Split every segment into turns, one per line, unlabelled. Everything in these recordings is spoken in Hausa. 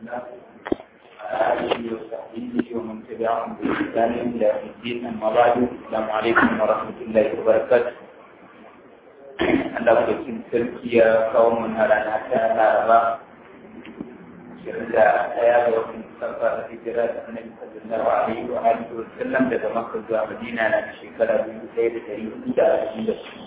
الله وعلى آله وصحبه ومن تبعهم بإحسان إلى يوم الدين أما بعد السلام عليكم ورحمة الله وبركاته Allah cikin sarki ya kawo mana rana ta Laraba shirin da ɗaya ga watan Mustafa da hijira da Annabi sallallahu alaihi wa alihi wa sallam daga Makka zuwa Madina na da shekara dubu ɗaya da ɗari hudu da ashirin da su.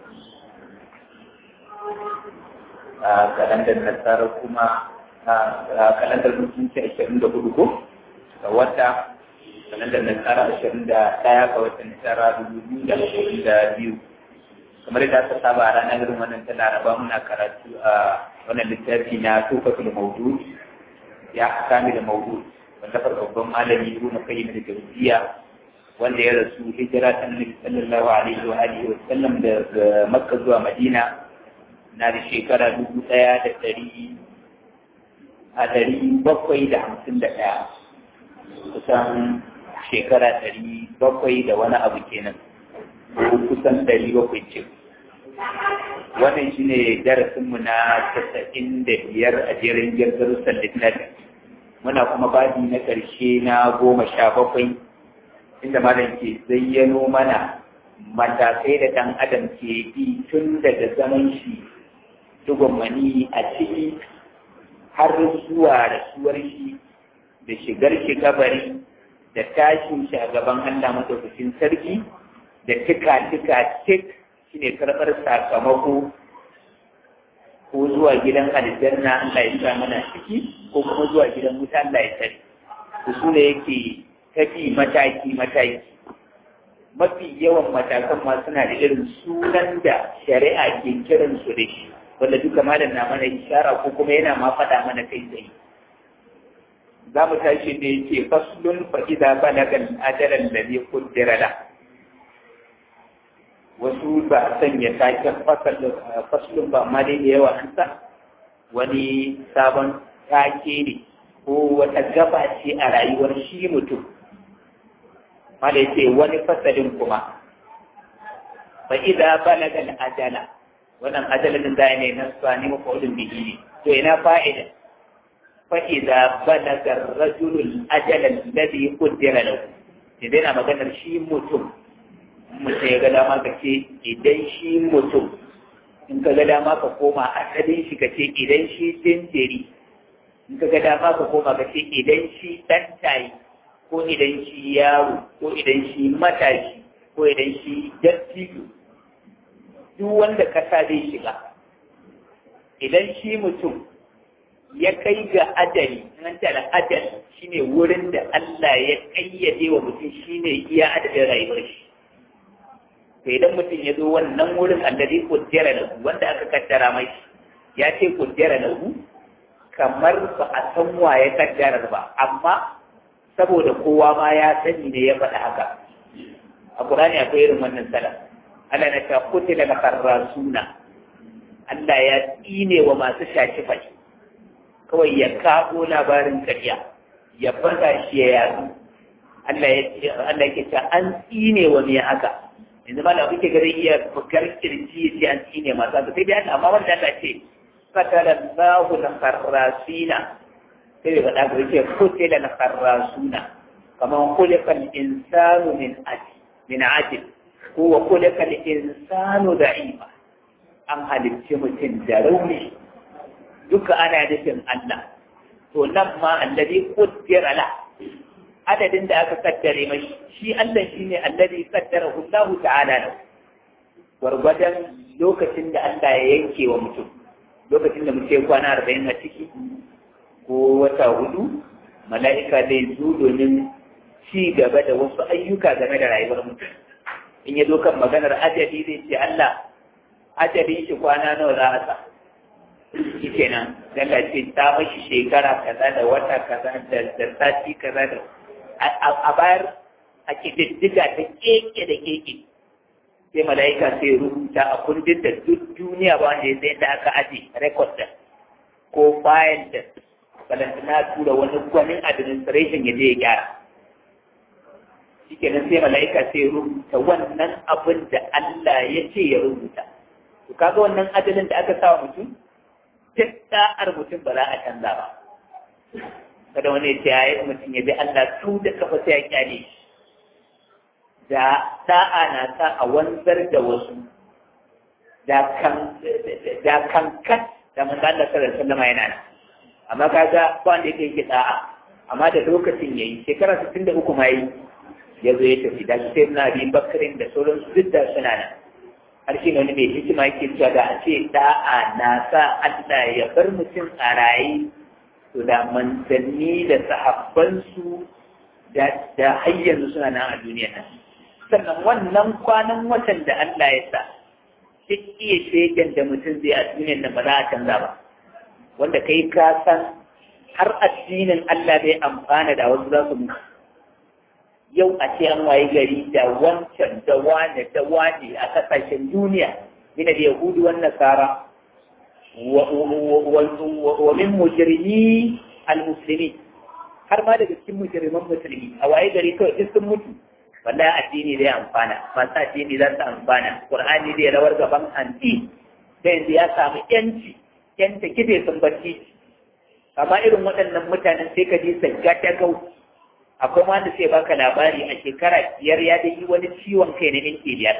A kalandar Nasara kuma a kalandar mutunci ashirin da hudu ko ga wata kalandar Nasara ashirin da ɗaya ga watan Nasara dubu biyu da ashirin da biyu. kamar da aka saba a ranar irin wannan ta laraba muna karatu a wannan littafi na tufatul mawdud ya kami da mawdud wanda babban malami ibnu qayyim da jawziya wanda ya rasu hijira ta annabi sallallahu alaihi wa alihi wa sallam daga makka zuwa madina na da shekara dubu ɗaya da ɗari a ɗari bakwai da hamsin da ɗaya kusan shekara ɗari bakwai da wani abu kenan kusan ɗari bakwai ce wannan shi ne darasinmu na casa'in da biyar a jerin darussan littafin muna kuma babi na ƙarshe na goma sha bakwai inda malam ke zayyano mana matakai da ɗan adam ke bi tun daga zaman shi mani a ciki har zuwa rasuwar shi da shigar shi kabari da tashin shi a gaban Allah madaukakin sarki da tika-tika tik shi ne karɓar sakamako ko zuwa gidan aljanna Allah ya sa mana ciki ko kuma zuwa gidan wuta Allah ya tare su su ne yake tafi mataki-mataki mafi yawan matakan ma suna da irin sunan da shari'a ke kiran su da shi wanda duka malam na mana ishara ko kuma yana ma faɗa mana kai tsaye za mu tashi ne yake faslun fa idza balaga al-ajalan ladhi qaddara lahu wasu ba a sanya taken faslun ba amma dai da yawa an sa wani sabon take ne ko wata gaba ce a rayuwar shi mutum mala ce wani fasalin kuma fa idza balaga al-ajala wannan ajalin da ne na sani mafaudin bihi ne to ina fa'ida fa idza balaga ar-rajulu al-ajala alladhi qaddara lahu idan na maganar shi mutum mutum ya ga dama ka ce idan shi mutum in ka ga dama ka koma asalin shi ka ce idan shi jinjiri in ka ga dama ka koma ka ce idan shi ɗan tayi ko idan shi yaro ko idan shi matashi ko idan shi dattijo duk wanda kasa zai shiga idan shi mutum ya kai ga adali nan da adali shine wurin da Allah ya kayyade wa mutum shine iya adadin rayuwar shi to idan mutum ya zo wannan wurin alladhi qaddara lahu wanda aka kaddara mai ya ce qaddara lahu kamar ba a san wa ya kaddara ba amma saboda kowa ma ya sani ne ya faɗa haka a Qur'ani akwai irin wannan sala Allah na ta kutila la kharrasuna Allah ya tsine wa masu shaci fashi kawai ya kawo labarin ƙarya ya faɗa shi ya yaro Allah ya Allah ya ce an tsine wa me haka yanzu ma da kuke gare iya bukar kirji sai an tsine masu haka sai dai Allah amma wanda Allah ce fatara Allahu la kharrasina sai bai faɗa ga yake kutila la kharrasuna kaman khuliqa al-insanu min ajil min ajil ko wa khuliqa al-insanu da'ifa an halicci mutum da rauni duka ana nufin Allah to nan ma alladhi qaddara la adadin da aka kaddare mai shi Allah shine alladhi qaddarahu Allah ta'ala lahu gwargwadon lokacin da Allah ya yanke wa mutum lokacin da mutum kwana arba'in a ciki ko wata hudu mala'ika zai zo domin ci gaba da wasu ayyuka game da rayuwar mutum in ya zo kan maganar ajali zai ce Allah ajali shi kwana nawa za a sa shi kenan daga ce ta mashi shekara kaza da wata kaza da sati kaza da a bayar a ƙididdiga ta keke da keke sai mala'ika sai rubuta a kundin da duk duniya ba wanda ya sai da aka aje rekod da ko fayil da balantana tura wani gwanin administration ya je ya gyara shi kenan sai mala'ika sai rubuta wannan abin da Allah ya ce ya rubuta to kaga wannan adalin da aka sa mutum duk da'ar mutum ba za a canza ba kada wani ya ce ya yi mutum ya bi Allah su da kafa sai ya kyale da da'a na sa a wanzar da wasu da kan da kankat da manzo Allah sallallahu alaihi wasallam yana nan amma kaga ba wanda yake yake da'a amma da lokacin yayi shekara 63 ma yi ya zo ya tafi da sai na bi bakarin da sauran su duk da suna nan har shi wani mai hikima yake cewa da a ce da'a na sa Allah ya bar mutum a raye to da manzanni da sahabbansu da da har yanzu suna nan a duniya nan sannan wannan kwanan watan da Allah ya sa duk iya shegen da mutum zai a duniyar nan ba za a canza ba wanda kai ka san har addinin Allah bai amfana da wasu za su mutu yau a ce an waye gari da wancan da wane da wane a kasashen duniya mina da yahudu wan nasara wa min mujrimi al-muslimi har ma daga cikin mujriman musulmi a waye gari kawai duk sun mutu wallahi addini zai amfana masu addini za su amfana qur'ani zai rawar gaban anti da yanzu ya samu yanci yanta kife sun bacci amma irin waɗannan mutanen sai ka ji sagga ta gau akwai wanda sai baka labari a shekara biyar ya da yi wani ciwon kai na minti biyar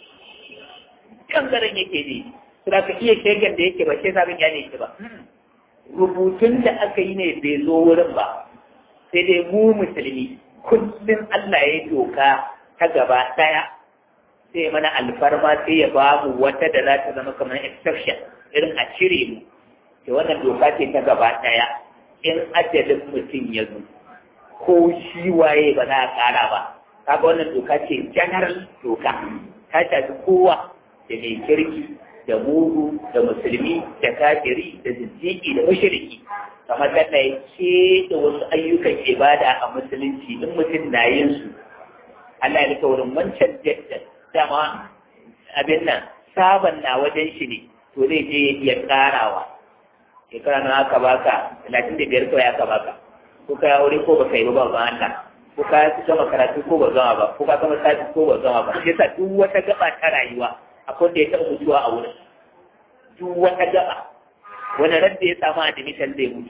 kangaren yake ne suna ka iya shegen da yake ba sai sabon ya ne ba rubutun da aka yi ne bai zo wurin ba sai dai mu musulmi kullum Allah ya doka ta gaba ɗaya sai mana alfarma sai ya ba mu wata da za ta zama kamar exception irin a cire mu da wannan doka ce ta gaba ɗaya in ajalin mutum ya zo ko shi waye ba za a ƙara ba kaga wannan doka ce general doka ta shafi kowa da mai kirki da mugu da musulmi da kafiri da zindiki da mushriki kamar da na ce da wasu ayyukan ibada a musulunci in mutum na yin su Allah ya rika wurin wancan jaddan dama abin nan saban na wajen shi ne to zai je ya karawa shekara na aka baka talatin da biyar kawai aka baka ko ka aure ko baka yi ba ba Allah ko ka gama karatu ko ba zama ba ko ka gama sati ko ba zama ba shi yasa duk wata gaba ta rayuwa akwai da ya taɓa mutuwa a wurin duk wata gaba wani ran da ya samu admission zai mutu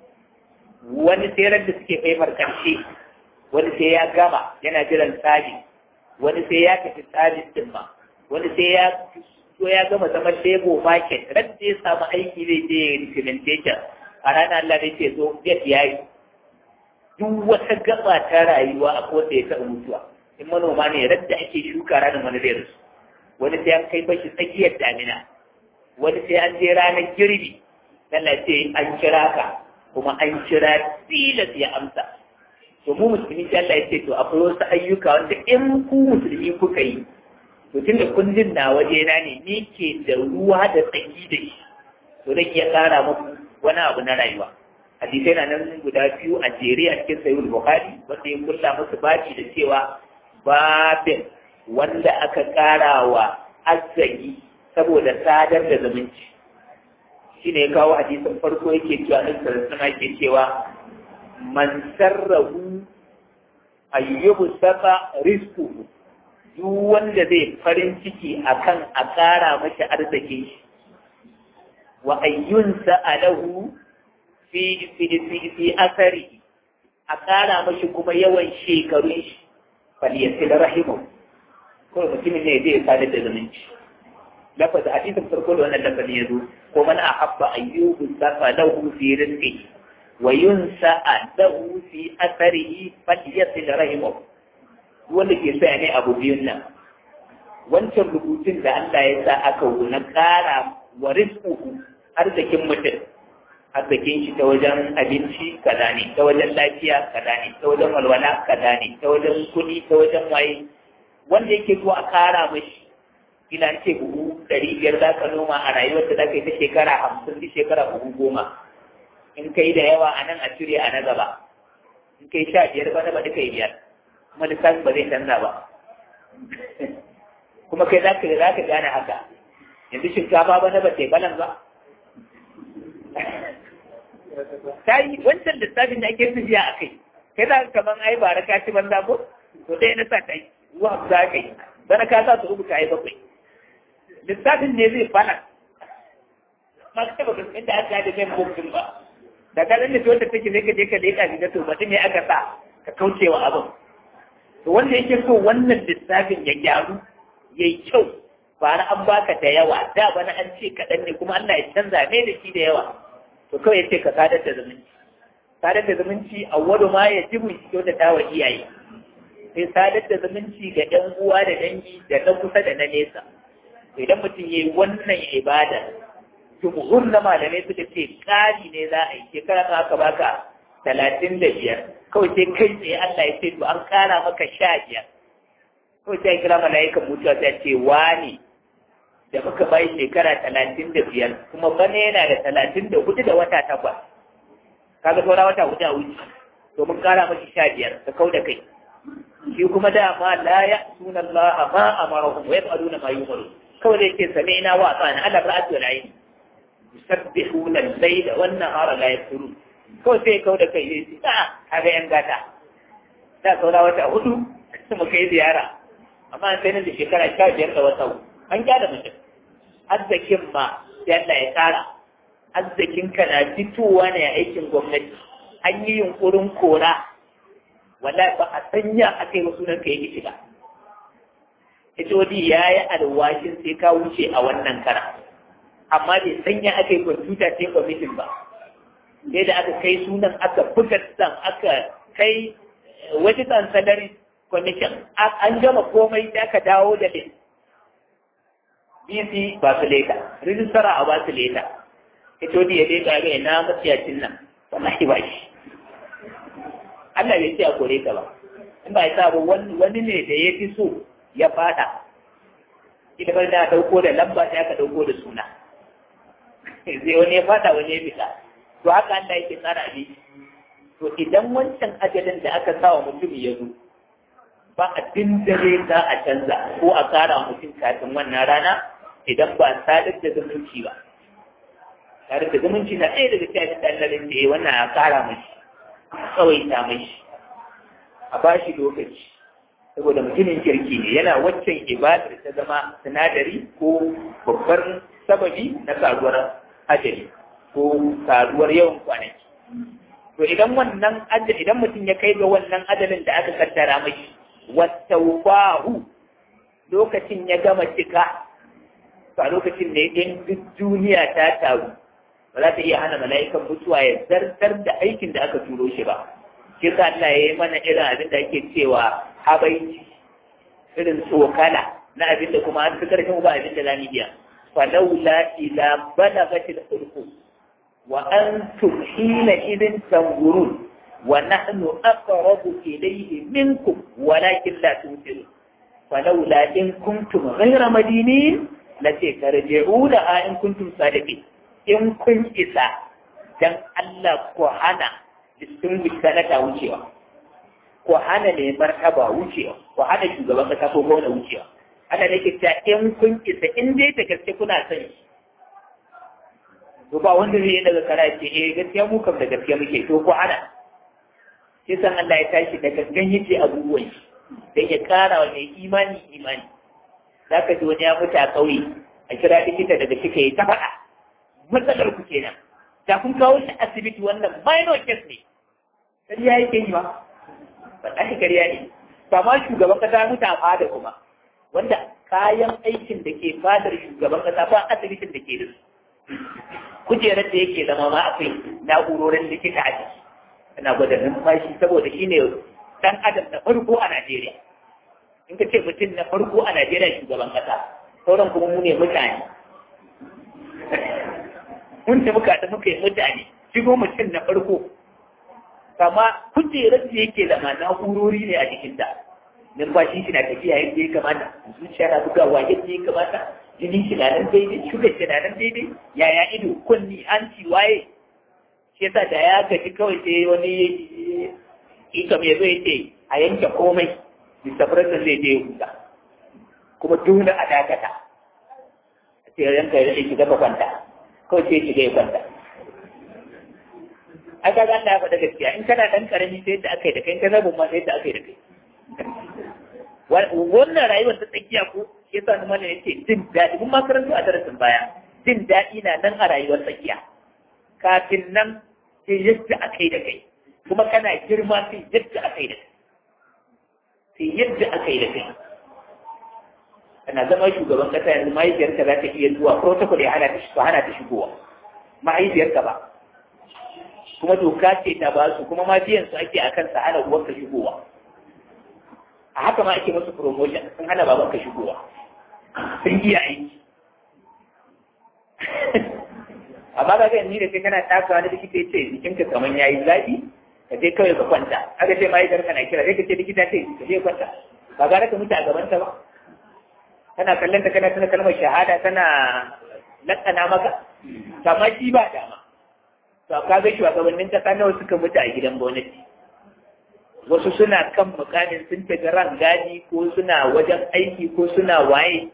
wani sai ran da suke faifar karshe wani sai ya gama yana jiran tsari wani sai ya tafi tsarin din ma wani sai ya so ya gama zaman lebo market ran da ya samu aiki zai je implementation a ranar Allah zai ce zo get yayi duk wata gaba ta rayuwa a kowace ya taɓa mutuwa in manoma ne ran da ake shuka ranar wani zai rasu wani sai an kai bashi tsakiyar damina wani sai an je ranar girbi Allah ce an kira ka kuma an kira tilas ya amsa to mu musulmi sai Allah ya ce to akwai wasu ayyuka wanda in ku musulmi kuka yi to tunda kun jin na waje na ne ni ke da ruwa da tsaki da shi to zan iya kara muku wani abu na rayuwa hadisai na nan guda biyu a jere a cikin sahihul bukhari wanda ya kulla musu baci da cewa babin wanda aka kara wa azzagi saboda sadar da zumunci shi ne ya kawo hadisin farko yake cewa ɗan sarasuna ke cewa man sarrahu ayyubu saba risku duk wanda zai farin ciki akan a ƙara mashi arziki shi wa ayyunsa alahu fi fi fi asari a ƙara mashi kuma yawan shekarun shi falyasil rahimu ko mutumin ne zai sadar da zumunci lafaz hadisin farko da wannan lafazin ya zo ko man ahabba ayyubu safa lahu fi rizqi wa yunsa lahu fi atharihi falyasil rahimu wanda ke sa ne abu biyun nan wancan rubutun da Allah ya sa aka na ƙara wa rizquhu arzikin mutum arzikin shi ta wajen abinci kaza ne ta wajen lafiya kaza ne ta wajen walwala kaza ne ta wajen kuɗi ta wajen waye wanda yake so a kara mashi ina ce buhu ɗari biyar za ka noma a rayuwar da za ka yi ta shekara hamsin duk shekara buhu goma in ka yi da yawa a nan a cire a na gaba in ka yi sha biyar ba na ba duka yi biyar kuma lissafin ba zai canza ba kuma kai za ka za ka gane haka yanzu shinkafa ba na ba ta yi balan ba ta yi wancan lissafin da ake tafiya a kai kai za ka kaman ai bara ka ci banza ko to dai na sa ta yi ruwa za ka yi bana ka sa su rubuta ai bakwai lissafin ne zai fana ma ka taba gaskata da aka da kan bukin ba da ka dan da wanda take sai ka je ka leka ga to mutum ne aka sa ka kaucewa abin to wanda yake so wannan lissafin ya gyaru yayi kyau ba na an baka da yawa da bana an ce kaɗan ne kuma Allah ya canza mai da shi da yawa to kawai ya ce ka sadar da zumunci sadar da zumunci a wani ma ya ji mu kyautata wa iyaye sai sadar da zumunci ga ɗan uwa da dangi da na kusa da na nesa idan mutum ya yi wannan ibada jumhur na malamai suka ce ƙari ne za a yi shekara ta aka baka talatin da biyar kawai sai kai tsaye Allah ya ce to an ƙara maka sha biyar kawai sai kira mala'ikan mutuwa sai ce wani da muka bai shekara talatin da biyar kuma bana yana da talatin da hudu da wata takwas kaga saura wata hudu a wuce to mun kara mashi sha biyar ka kau da kai shi kuma dama la ya sunan Allah ma amarahum wa yaf'aluna ma yumaru kawai da yake sami'na wa ata'na ala ra'ati wal ayn yusabbihuna al-layla wan nahara la yafturun kawai sai kau da kai sai a kaga yan gata da saura wata hudu mu kai ziyara amma sai nan da shekara sha biyar da wata an gyara mutum arzikin ma yadda ya tsara arzikin ka na fitowa ne a aikin gwamnati an yi yunkurin kora wala ba a sanya a kai wasu nan ka yi shiga Itodi ya yi alwashin sai ka wuce a wannan kara amma bai sanya aka yi kwamfuta sai kwamitin ba sai da aka kai sunan aka buga san aka kai wajen salary commission an gama komai da aka dawo da list BC ba su leta, rijistara a ba su leta. Ito ya leta ga ina matsiyacin nan, wallahi ba shi. Allah bai ce a kore ka ba. In ba ya sa ba wani ne da ya fi so ya fada. Ita bar da dauko da lamba sai aka dauko da suna. Sai wani ya fada wani ya fita. To haka Allah yake tsara abi. To idan wancan ajalin da aka sa wa mutum ya zo, ba abin da zai za a canza ko a kara mutum kafin wannan rana idan ba sadar da zumunci ba sadar da zumunci na ɗaya daga cikin abin da Allah zai ce wannan a kara mashi a tsawaita mashi a ba shi lokaci saboda mutumin kirki ne yana waccan ibadar ta zama sinadari ko babbar sababi na karuwar ajali ko karuwar yawan kwanaki to idan wannan ajali idan mutum ya kai ga wannan ajalin da aka kaddara mashi wattaufahu lokacin ya gama cika to a lokacin ne in duk duniya ta taru ba za ta iya hana mala'ikan mutuwa ya zartar da aikin da aka turo shi ba shi sa Allah ya yi mana irin abin da ake cewa habaici irin tsokala na abin da kuma an fi karfin ba abin da zamu iya falaula ila balagatil hulqum wa antum hina idin tanzurun ونحن أقرب إليه منكم ولكن لا تنزلون فلولا إن كنتم غير مدينين لترجعونها إن كنتم صادقين إن كنت إسا dan Allah ko hana distinguish sanata wucewa ko hana ne martaba wucewa ko hana shugaban kasa ko gwamna wucewa ana da ke ta in kun isa in dai da gaske kuna son shi to ba wanda zai yi daga kara ce eh gaskiya mu kam da gaskiya muke to ko hana sai san Allah ya tashi da gangan yake abubuwan shi dan ya kara wa mai imani imani zaka ji wani ya mutu a kauye a kira likita daga kika yi ta faɗa matsalar ku kenan da kun kawo shi asibiti wannan minor case ne kariya yake yi ba wallahi kariya ne ba ma shugaban kasa mutu a fada kuma wanda kayan aikin da ke fadar shugaban kasa ba asibitin da ke da su kujerar da yake zama ma akwai na'urorin likita a ciki ana gwada numfashi saboda shi ne dan adam na farko a Najeriya. In ka ce mutum na farko a Najeriya shugaban kasa, sauran kuma mu ne mutane. Mun ta muka da muka yi mutane, shigo mutum na farko. Kama kujerar da yake zama na'urori ne a jikinta. Numfashi shi na tafiya yadda ya kamata, zuciya na bugawa yadda ya kamata, jini shi na nan daidai, shugar shi na nan daidai, yaya ido, kunni, hanci, waye, shi yasa da ya gaji kawai sai wani ikam ya zo ya ce a yanke komai Mr. President zai je huta kuma dole a dakata a ce yanka ya rage shiga kwanta kawai sai shiga ya kwanta a ga Allah ya faɗa gaskiya in kana ɗan ƙarami sai yadda aka yi da kai in ka zabin ma sai yadda aka yi da kai wannan rayuwar ta tsakiya ko ya sa mana ya ce jin daɗi mun makarantu a darasin baya jin daɗi na nan a rayuwar tsakiya kafin nan sai yadda aka yi da kai kuma kana girma sai yadda aka yi da kai sai yadda aka yi da kai kana zama shugaban kasa yanzu mahaifiyarka za ta iya zuwa protocol ya hana ta hana ta shigowa mahaifiyarka ba kuma doka ce ta ba su kuma ma biyan su ake akan sa hana uwarka shigowa a haka ma ake musu promotion sun hana babanka shigowa sun iya aiki amma ga ga ni da kai kana taka wani likita ya ce jikinka kamar yayi zafi ka je kawai ka kwanta aka ce mahaifiyarka na kira sai ka ce likita ce ka je kwanta ba gara ka mutu a gaban ta ba kana kallon ta kana tana kalmar shahada tana lakana maka amma shi ba dama to ka ga shugabannin kasa nawa suka mutu a gidan gwamnati wasu suna kan mukamin sun tafi ran gadi ko suna wajen aiki ko suna waye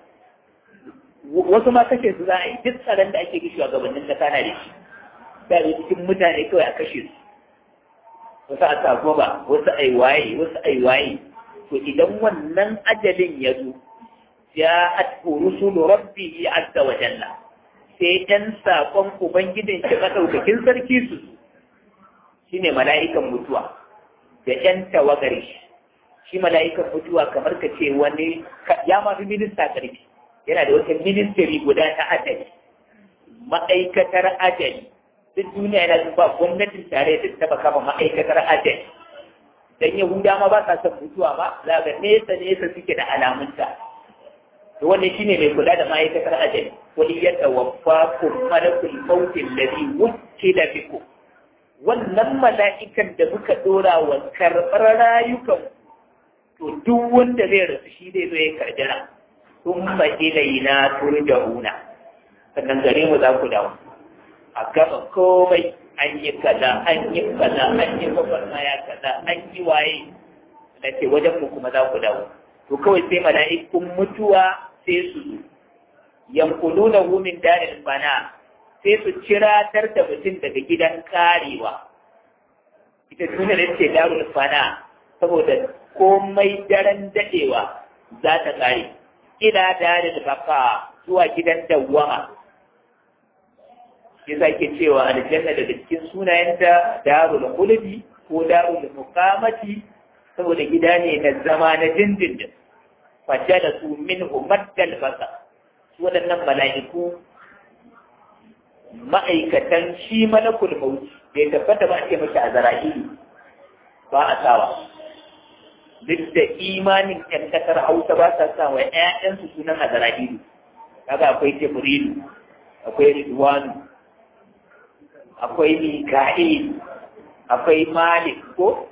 wasu ma kashe su za a yi duk tsaron da ake gishi shugabannin kasa na da shi da cikin mutane kawai a kashe su wasu a sako ba wasu ai waye wasu ai waye to idan wannan ajalin ya zo ja'at rusulu rabbihi azza wa jalla sai ɗan saƙon ubangijin shi madaukakin sarki su shine mala'ikan mutuwa da ƴan tawagar shi shi mala'ikan mutuwa kamar ka ce wani ya ma fi minista ƙarfi yana da wata ministry guda ta ajali ma'aikatar ajali duk duniya yana ba gwamnatin tare da taba kama ma'aikatar ajali dan yahuda ma ba sa son mutuwa ba za ga nesa nesa suke da alamunta to wannan shine mai kula da ma'aikatar ajali wani ya tawaffakum malakul maut alladhi wukila bikum wannan mala'ikan da muka dora wa karɓar rayukan to duk wanda zai rasu shi zai zo ya karjira thumma ilayna turja'una sannan gare mu za ku dawo a gaba komai an yi kaza an yi kaza an yi gwagwarmaya kaza an yi waye da ke wajen mu kuma za ku dawo to kawai sai mala'ikun mutuwa sai su zo yankuluna hu min daril bana sai su ciratar da mutum daga gidan karewa ita duniya da ce darul fana saboda komai daren dadewa za ta kare ila daril baka zuwa gidan dawwama yasa ke cewa aljanna daga cikin sunayenta darul khuldi ko darul muqamati saboda gida ne na zama na dindindin fajjala su minhu maddal basa waɗannan mala'iku ma'aikatan shi malakul maut bai tabbata ba a ce mashi a zara'ili ba a sawa duk da imanin ƴan ƙasar hausa ba sa sa wa ƴaƴansu sunan a zara'ili kaga akwai jibrilu akwai ridwanu akwai mika'il akwai malik ko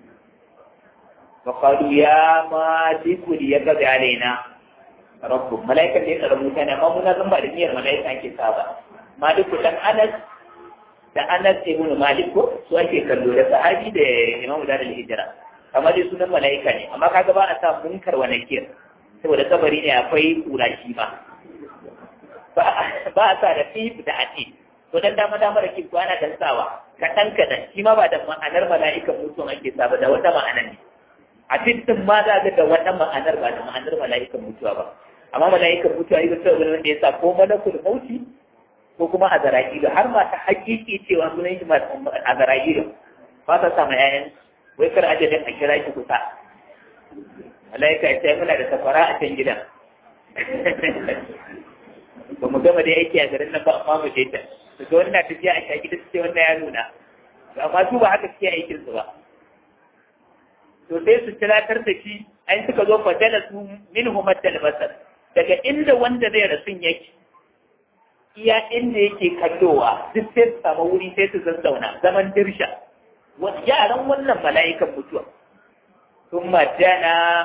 فقالوا يا مالك ليقضي علينا ربك ملائكة دي قالوا متانا ما منا زنبا دنيا ملائكة أنك سابا مالك دان أنس da Anas ibn Malik ko su ake kallo da sahabi da Imam Dar al-Hijra amma dai sunan malaika ne amma kaga ba a sa munkar wa nakir saboda kabari ne akwai kurashi ba ba a sa da fi da ati to dan dama dama da kin kwana dan sawa kadan kadan shi ma ba da ma'anar mala'ikan mutum ake sa ba da wata ma'anar ne a cikin ma za ga da wata ma'anar ba da ma'anar mala'ikan mutuwa ba amma mala'ikan mutuwa yi wata wani wanda ya sa ko malakul mauti ko kuma a zara'ilu har ma ta hakiki cewa sunan shi a zara'ilu ba ta sa ma yayan wai kar ajalin a kira shi kusa mala'ika ya sai muna da safara a can gidan ba mu gama da aiki a garin nan ba amma mu je ta daga wannan tafiya a shaki da suke wannan ya nuna amma su ba haka suke aikin su ba to sai su tilatar da shi ai suka zo fadala su minhu maddal basar daga inda wanda zai rasun yake iya inda yake kallowa duk sai su samu wuri sai su zazzauna zaman dirsha yaran wannan mala'ikan mutuwa sun majana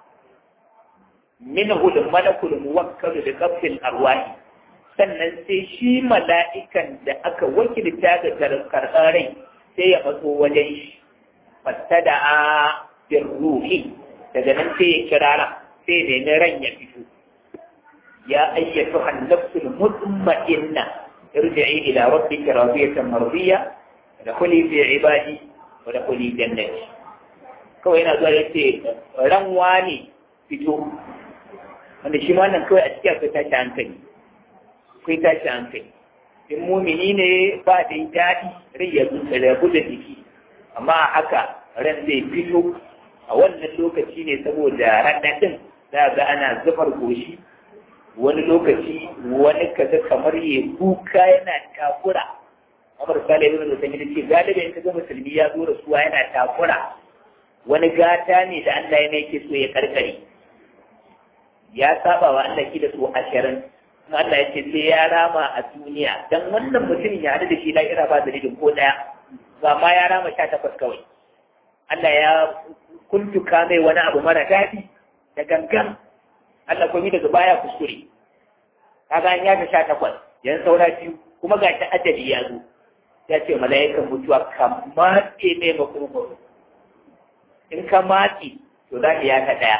minhu da malakul muwakkalu da kafin arwahi sannan sai shi mala'ikan da aka wakilta ga karɓar rai sai ya matso wajen shi fattada'a bin ruhi daga nan sai ya kirara sai da na ran ya fito ya ayyatu hannafsul mutma'inna irji'i ila rabbika radiyatan mardiya da kuli fi ibadi wa da kuli jannati kawai yana zuwa yace ran wani fito wanda shi ma nan kawai a cikin akwai tashi hankali akwai tashi hankali in mumini ne ba da daɗi rai ya rabu da jiki amma haka ran zai fito a wannan lokaci ne saboda raɗaɗin za ga ana zufar goshi wani lokaci wani kaga kamar ya kuka yana takura Umar Salih ibn Uthaymeen ce galibi in kaga musulmi ya zo rasuwa yana takura wani gata ne da Allah ya yake so ya karkare ya saba wa Allah ki da su ashirin kuma Allah ya ce sai ya rama a duniya dan wannan mutumin ya hadu da shi la'ira ba dalilin ko daya ba ma ya rama sha takwas kawai Allah ya kuntuka mai wani abu mara daɗi da gangan Allah kuma daga baya kuskure kaga an yaga sha takwas yan saura biyu kuma ga ta ajali ya zo ya ce mala'ikan mutuwa ka matse mai makurkuru in ka matse to za ka yaka ɗaya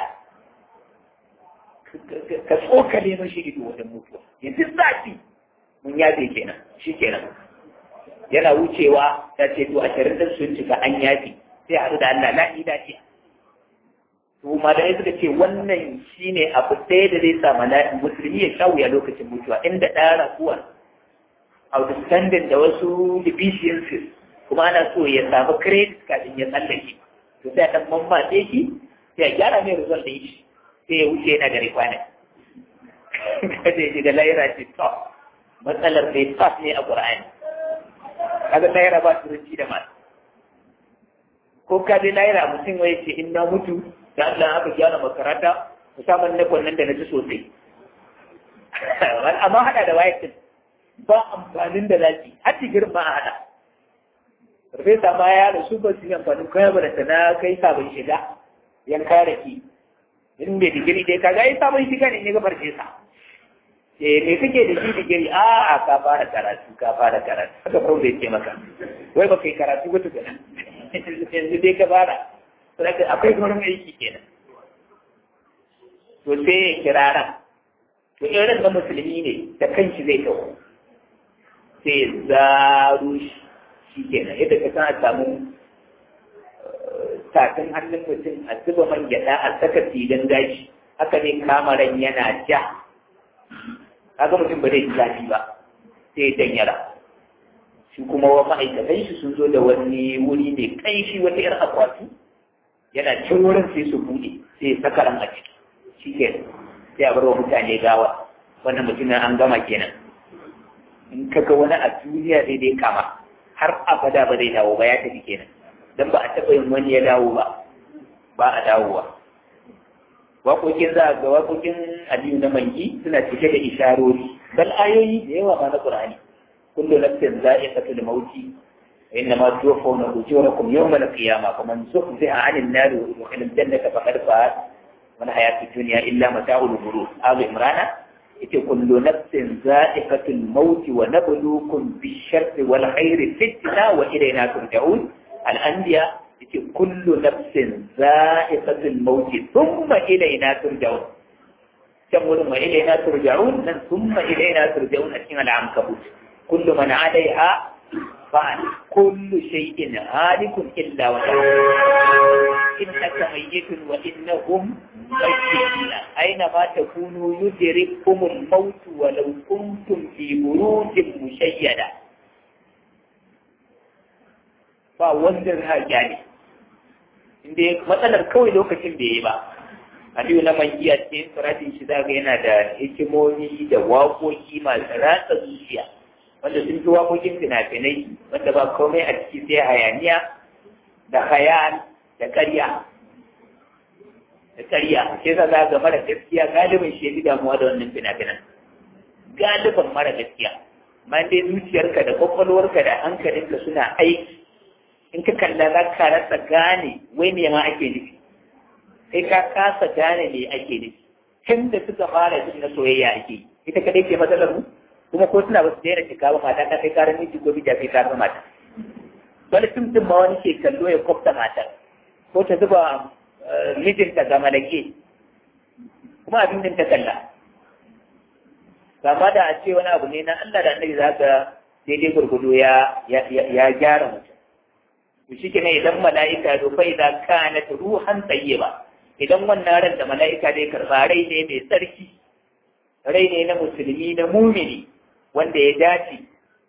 ka tsokale mashi ido wajen mutuwa yanzu zafi mun yafe kenan shi kenan yana wucewa ta ce to ashirin din sun cika an yafe sai haɗu da Allah la'i lafiya to malamai suka ce wannan shine abu ɗaya da zai sa mala'i musulmi ya sha wuya lokacin mutuwa inda ɗaya rakuwa outstanding da wasu deficiencies kuma ana so ya samu credit kafin ya tsallake to sai a ɗan mammatse shi sai a gyara mai result ɗin shi sai ya wuce yana gari kwanan kada ya shiga laira ce to matsalar mai tas ne a ƙur'ani kaga laira ba turanci da masu ko ka je laira mutum wai ce in na mutu da Allah aka gyara makaranta musamman na nan da na ji sosai amma hada da wayatin ba amfanin da zaki har digirin ma a hada Farfesa ma ya rasu ba su yi amfanin kayan ba da na kai sabon shiga yan kare ki in bai digiri dai kaga ai sabon shiga ne ne ga farfesa eh me kake da shi digiri a a ka fara karatu ka fara karatu haka fa bai ce maka wai ba kai karatu ba tukuna yanzu dai ka fara saboda akwai wurin aiki kenan to sai ya kirara to irin da musulmi ne da kanshi zai taho sai zaru shi kenan yadda ka san a samu tafin hannun mutum a zuba man gyaɗa a saka filin gashi haka ne kamaran yana ja kaga mutum ba zai ji zafi ba sai dan yara shi kuma wa ma'aikatan shi sun zo da wani wuri mai kaishi wata yar akwati yana cin wurin sai su buɗe sai ya saka ran a ciki shi ke sai a bar wa mutane gawa wannan mutumin an gama kenan in ka ga wani a duniya sai dai kama har abada ba zai dawo ba ya tafi kenan dan ba a taɓa yin wani ya dawo ba ba a dawowa waƙoƙin za ga waƙoƙin aliyu na mangi suna cike da isharori bal ayoyi da yawa ma na qur'ani kullu nafsin za'iqatul mauti إنما توفون أجوركم يوم القيامة فمن زحزح عن النار ويدخل الجنة فقد فاز من حياة الدنيا إلا متاع الغرور آل عمران كل نفس ذائقة الموت ونبلوكم بالشر والخير فتنة وإلينا ترجعون الأنبياء كل نفس ذائقة الموت ثم إلينا ترجعون تقول ثم إلينا ترجعون ثم إلينا ترجعون أسمى العنكبوت كل من عليها فعل كل شيء هالك إلا وجهه إنك ميت وإنهم ميتون أينما تكونوا يدرككم الموت ولو كنتم في بروج مشيدة ba wanda za gane inda matsalar kawai lokacin da ya ba Aliyu na man iya cikin suratin shi zaga yana da hikimomi da waƙoƙi masu ratsa zuciya wanda sun fi waƙoƙin fina-finai wanda ba komai a ciki sai hayaniya da hayal da ƙarya da ƙarya sai za za ga mara gaskiya galibin shi ya damuwa da wannan fina-finan galibin mara gaskiya ma dai zuciyarka da kwakwalwarka da hankalinka suna aiki in ka kalla za ka rasa gane wai me ma ake nufi sai ka kasa gane me ake nufi tun da suka fara jin na soyayya ake yi ita kadai ke matsalar mu kuma ko suna basu daina shiga ba mata ta kai karan miji ko bija kai karan mata wani tumtum ma wani ke kallo ya kwafta matar ko ta zuba mijinta ga malake kuma abin da ta kalla kama da a ce wani abu ne na Allah da annabi za ka daidai gurgudu ya ya gyara mutum to shi kenan idan mala'ika ya fa idan kana ruhan tayyiba idan wannan ran da mala'ika dai karba rai ne mai tsarki rai ne na musulmi na mumini wanda ya dace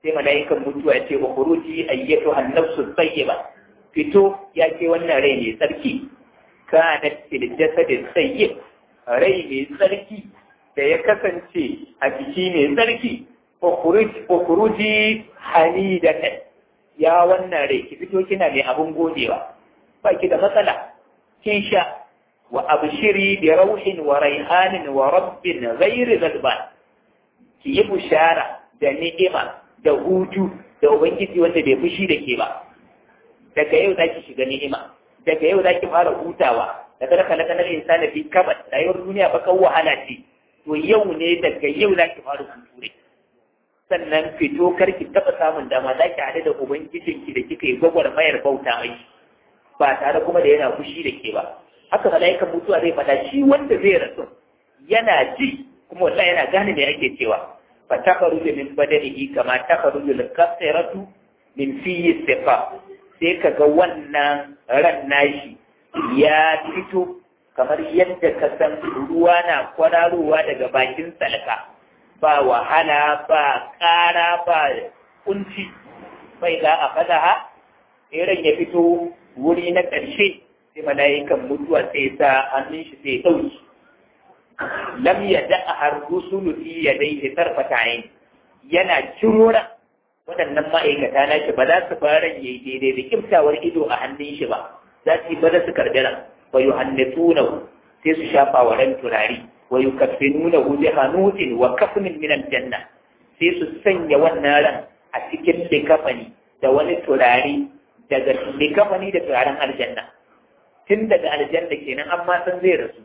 sai mala'ikan mutuwa ya ce wa khuruji ayyatu an-nafsu tayyiba fito ya ce wannan rai ne tsarki kanat fil jasadi tayyib rai mai tsarki da ya kasance a jiki mai tsarki wa khuruji hamidatan ya wannan rai ki fito kina mai abun godewa ba ki da matsala kin sha wa abshiri bi rauhin wa raihanin wa rabbin ghairi zalban ki yi bushara da ni'ima da hutu da ubangiji wanda bai fushi da ke ba daga yau zaki shiga ni'ima daga yau zaki fara hutawa da kada kana kana insani fi kabat rayuwar duniya ba kan wahala ce to yau ne daga yau zaki fara huture sannan fito karki taba samun dama zaki hade da ubangijinki da kika yi gwagwarmayar bauta mai ba tare kuma da yana fushi da ke ba haka mala'ikan mutuwa zai fada shi wanda zai rasu yana ji kuma wallahi yana gane me ake cewa fa takaruju min badanihi kama takaruju al-qasiratu min fiyi sifa sai kaga wannan ran nashi ya fito kamar yadda ka san ruwa na kwararowa daga bakin salka ba wahala ba ƙara ba kunci bai za a fada ha ran ya fito wuri na ƙarshe sai mala'ikan mutuwa sai sa hannun shi sai ɗauki lam ya da'a har rusulu fi ya dai tarfata yin yana cirora waɗannan ma'aikata na shi ba za su fara yi daidai da kimtawar ido a hannun shi ba za su yi ba su karɓi ran wa yi hannatunahu sai su shafa wa ran turare wa yi kaffinunahu bi hanutin wa kafnin min aljanna sai su sanya wannan ran a cikin likafani da wani turare daga likafani da turaren aljanna tun daga aljanna kenan amma san zai rasu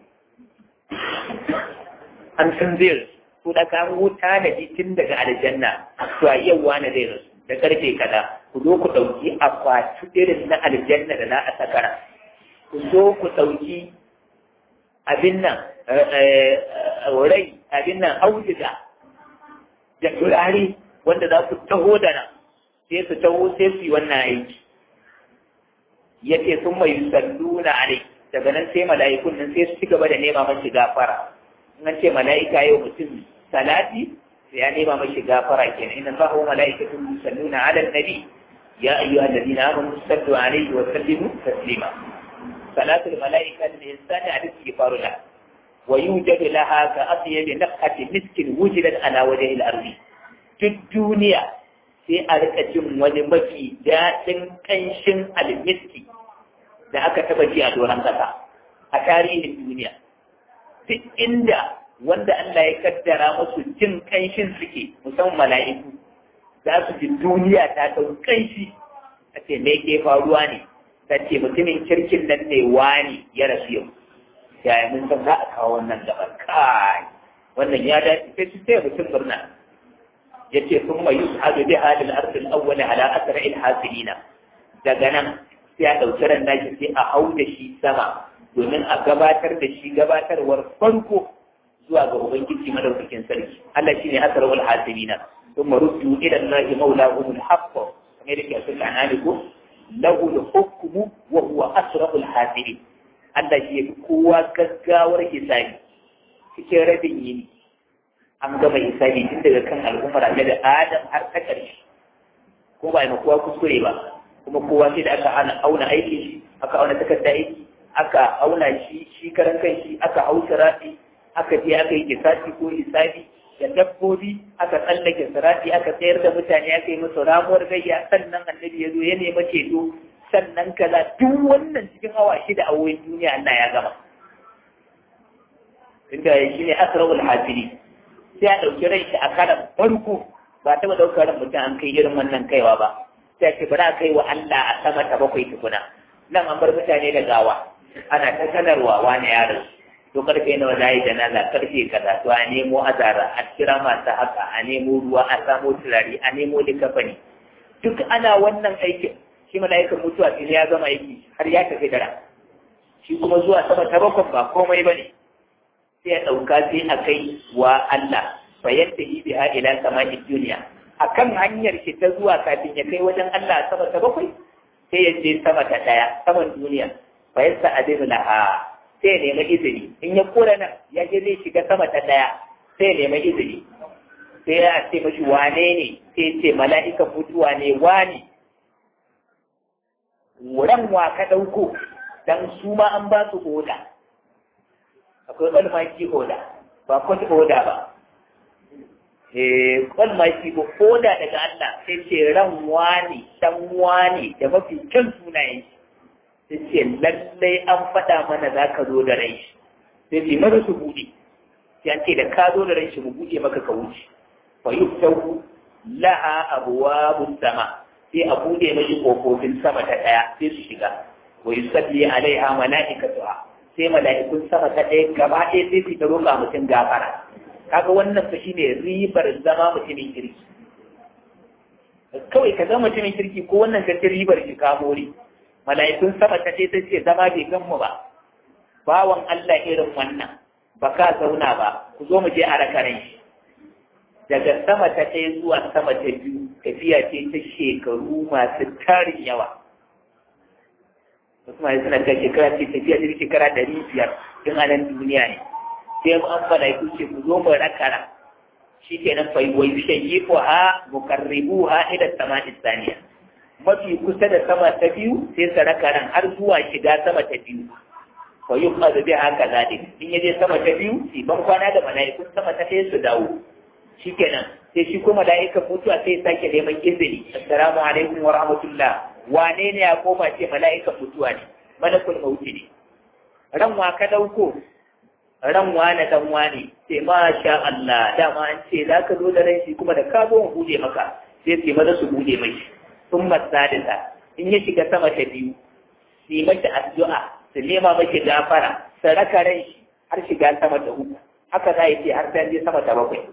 an san zai rasu to da kan wuta na ji tun daga aljanna to a yau wani zai rasu da karfe kaza ku zo ku ɗauki akwati irin na aljanna da za a sakara ku zo ku ɗauki abin nan rai abin nan auduga da turare wanda za ku taho da nan sai su taho sai su yi wannan aiki ya ce sun mai salluna a daga nan sai mala'ikun nan sai su ci gaba da nema mashi gafara in an ce mala'ika yau mutum salati sai ya nema mashi gafara kenan inna fa huwa mala'ikatun yusalluna 'ala an-nabi ya ayyuha alladhina amanu sallu 'alayhi wa sallimu taslima salatu al-mala'ika lil insani 'ala istighfaru la wa yujadu laha ka atyab nafhati miskin wujidat ala wajhi al-ardi duk duniya sai a rika jin wani mafi daɗin ƙanshin almiski da aka taba ji a doron ƙasa a tarihin duniya duk inda wanda Allah ya kaddara musu jin ƙanshin suke musamman mala'iku za su ji duniya ta ɗau ƙanshi a ce me ke faruwa ne ta ce mutumin kirkin nan ne wani ya rasu yau yaya mun san za a kawo wannan gaban kai wannan ya dace sai su sai mutum murna yace sun mai yi hadu bi halin arzikin awwali ala asra'il hasilina daga nan sai a ɗauki ran nashi sai a hau da shi sama domin a gabatar da shi gabatarwar farko zuwa ga ubangiji madaukakin sarki Allah shine asrarul hasibina thumma ruddu ila allahi mawlahum alhaq kamar yake a cikin analiku lahu alhukmu wa huwa asrarul hasibin Allah shi yafi kowa gaggawar hisabi cikin rabin yini an gama hisabi tun daga kan al'ummar da Adam har ta ƙarshe ko ba ma kowa kuskure ba kuma kowa sai da aka ana auna aikin shi aka auna takarda aiki aka auna shi shi karan kan shi aka hau sirati aka je aka yi kisasi ko hisabi da dabbobi aka tsallake sirati aka tsayar da mutane aka yi musu ramuwar gayya sannan annabi ya zo ya nema ceto sannan kaza duk wannan cikin awa shida a wurin duniya Allah ya gama inda shi ne asrarul hasiri sai a ɗauki rai shi a karan farko ba taɓa ɗaukar ran mutum an kai irin wannan kaiwa ba sai ce bari a kai wa Allah a sama ta bakwai tukuna nan an bar mutane da gawa ana ta sanarwa wani yaron to karfe nawa za yi janaza karfe kaza to a nemo azara a kira masu haka a nemo ruwa a samo turare a nemo likafani duk ana wannan aikin shi mala'ikan mutuwa sai ya gama aiki har ya tafi dara shi kuma zuwa sama ta bakwai ba komai ba ne sai ya ɗauka sai a kai wa Allah fayyanta yi biha ila sama'i duniya akan hanyar shi ta zuwa kafin ya kai wajen Allah sama ta bakwai sai ya je sama ta ɗaya saman duniya fa yasa adinu laha sai ya nemi izini in ya kura nan ya je zai shiga sama ta ɗaya sai ya nemi izini sai ya ce mashi wane ne sai ce mala'ikan mutuwa ne wani ran wa ka ɗauko dan su ma an ba su oda akwai almaki oda ba kwat oda ba eh almaki ko oda daga Allah sai ce ran wani dan wani da mafi kyan sunayen sai ce lallai an faɗa mana za ka zo da rai sai ce maza su buɗe sai an ce da ka zo da rai shi mu buɗe maka ka wuce fa yuftahu laha abwabus sama sai a buɗe mashi kofofin sama ta ɗaya sai su shiga wa yusalli alaiha malaikatuha sai mala'ikun sama ta ɗaya gaba ɗaya sai su ta roƙa mutum gafara kaga wannan fa shine ribar zama mutumin kirki kawai ka zama mutumin kirki ko wannan ka ribar ki kamori mala'ikun sama ta ɗaya sai ce zama bai gan mu ba bawan Allah irin wannan ba ka zauna ba ku zo mu je a rakaran shi daga sama ta ɗaya zuwa sama ta biyu tafiya ce ta shekaru masu tarin yawa wasu mai suna ta shekara ce tafiya ce shekara ɗari biyar tun a nan duniya ne sai mu an fada ku ce ku zo mu rakara shi ke nan fai wai shayi ko ha mukarribu ha ila sama isaniya mafi kusa da sama ta biyu sai su rakaran har zuwa shiga sama ta biyu fa yi kuma zabi haka zaɗi in ya je sama ta biyu si ban kwana da mala'ikun sama ta ɗaya su dawo shi kenan sai shi kuma mala'ikan mutuwa sai sake neman izini assalamu alaikum wa rahmatullah wane ne ya koma ce mala'ikan mutuwa ne malakul mauti ne ran wa ka dauko ran wane dan wane sai ma sha Allah dama an ce za ka zo da ran shi kuma da ka zo mu bude maka sai sai maza su bude mai sun masadisa in ya shiga sama ta biyu su yi mata addu'a su nema mashi gafara su raka ran shi har shiga sama ta uku haka za a ce har sai je sama ta bakwai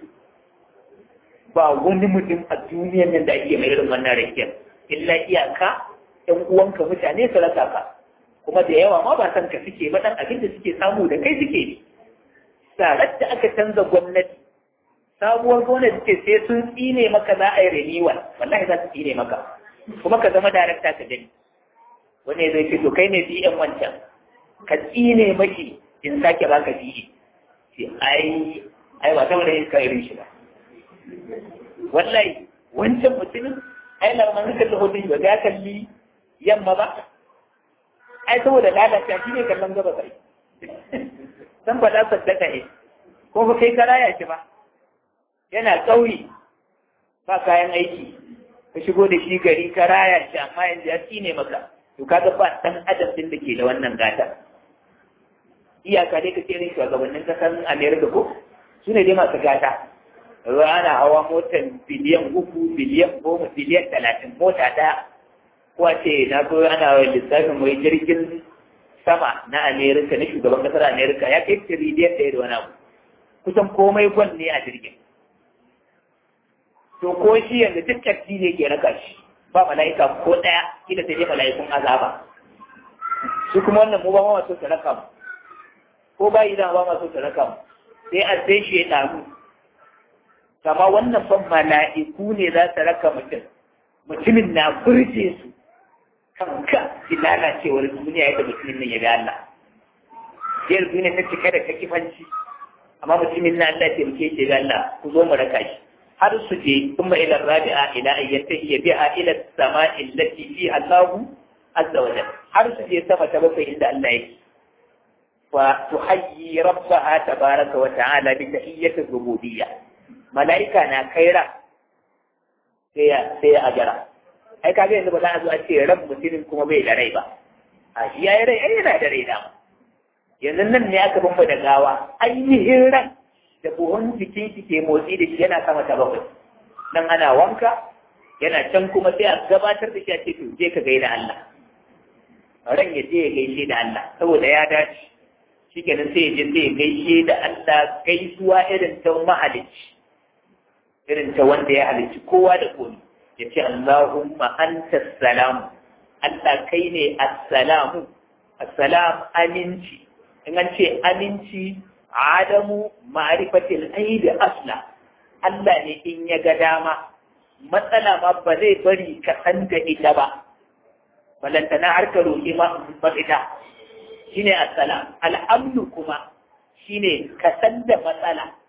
ba wani mutum a duniyar nan da ake mai irin wannan rakiyar illa iyaka ɗan uwanka mutane su rasa ka kuma da yawa ma ba san ka suke ba dan abin da suke samu da kai suke ne sarar da aka canza gwamnati sabuwar gwamnati ce sai sun tsine maka za a yi renewal wallahi za su tsine maka kuma ka zama darakta ka gani wani zai ce to kai ne DM wancan ka tsine maki in sake baka DE ce ai ai ba saboda yin kai irin shi ba wallahi wancan mutumin ai lamar kalli hoton ba ya kalli yamma ba ai saboda lalata shi ne kallon gaba sai san ba da saddaka ne ko ba kai karaya shi ba yana ƙauye ba kayan aiki ka shigo da shi gari karaya shi amma yanzu ya tsine maka to kaga ba dan adam din da ke da wannan gata iyaka dai ka ce irin shugabannin kasar America ko su ne dai masu gata ana hawa motar biliyan uku biliyan goma biliyan talatin mota ɗaya ko a ce na so ana lissafin mai jirgin sama na amerika na shugaban kasar amerika ya kai tiriliyan ɗaya da wani abu kusan komai gwal ne a jirgin to ko shi yanzu duk taksi ne ke raka shi ba mala'ika ko ɗaya kila sai dai mala'ikun azaba su kuma wannan mu ba ma so su raka mu ko ba idan ba ma so su raka mu sai a sai shi ya ɗaru kama wannan ban mala'iku ne za su raka mutum mutumin na furce su kanka ki lalacewar duniya yadda mutumin nan ya bi Allah yar duniya ta cika da kakifanci amma mutumin nan Allah ya muke ce ga Allah ku zo mu raka shi har su je kuma ila rabi'a ila ayyata hiya biha ila sama'i allati fi Allahu azza wa jalla har su je sama ta bakwai inda Allah yake wa tuhayyi rabbaha tabaraka wa ta'ala bi tahiyyati rububiyyah mala'ika na kaira sai ya sai ya ajara ai kaga yanzu ba za a zo a ce ran mutumin kuma bai da rai ba a shi ya yi rai ai yana da rai dama yanzu nan ne aka bamba da gawa ainihin ran da buhun jikin shi ke motsi da shi yana sama ta bakwai nan ana wanka yana can kuma sai a gabatar da shi a ce to je ka gaida Allah ran ya je ya gaishe da Allah saboda ya dace shikenan sai ya je sai ya gaishe da Allah gaisuwa irin ta mahalicci irin ta wanda ya halicci kowa da komi ya ce Allahumma anta salamu Allah kai ne assalamu assalam aminci in an ce aminci adamu ma'rifatil aidi asla Allah ne in ya ga dama matsala ma ba zai bari ka san da ita ba balantana har ka roƙi ma mafita shine assalam al'amnu kuma shine ka san da matsala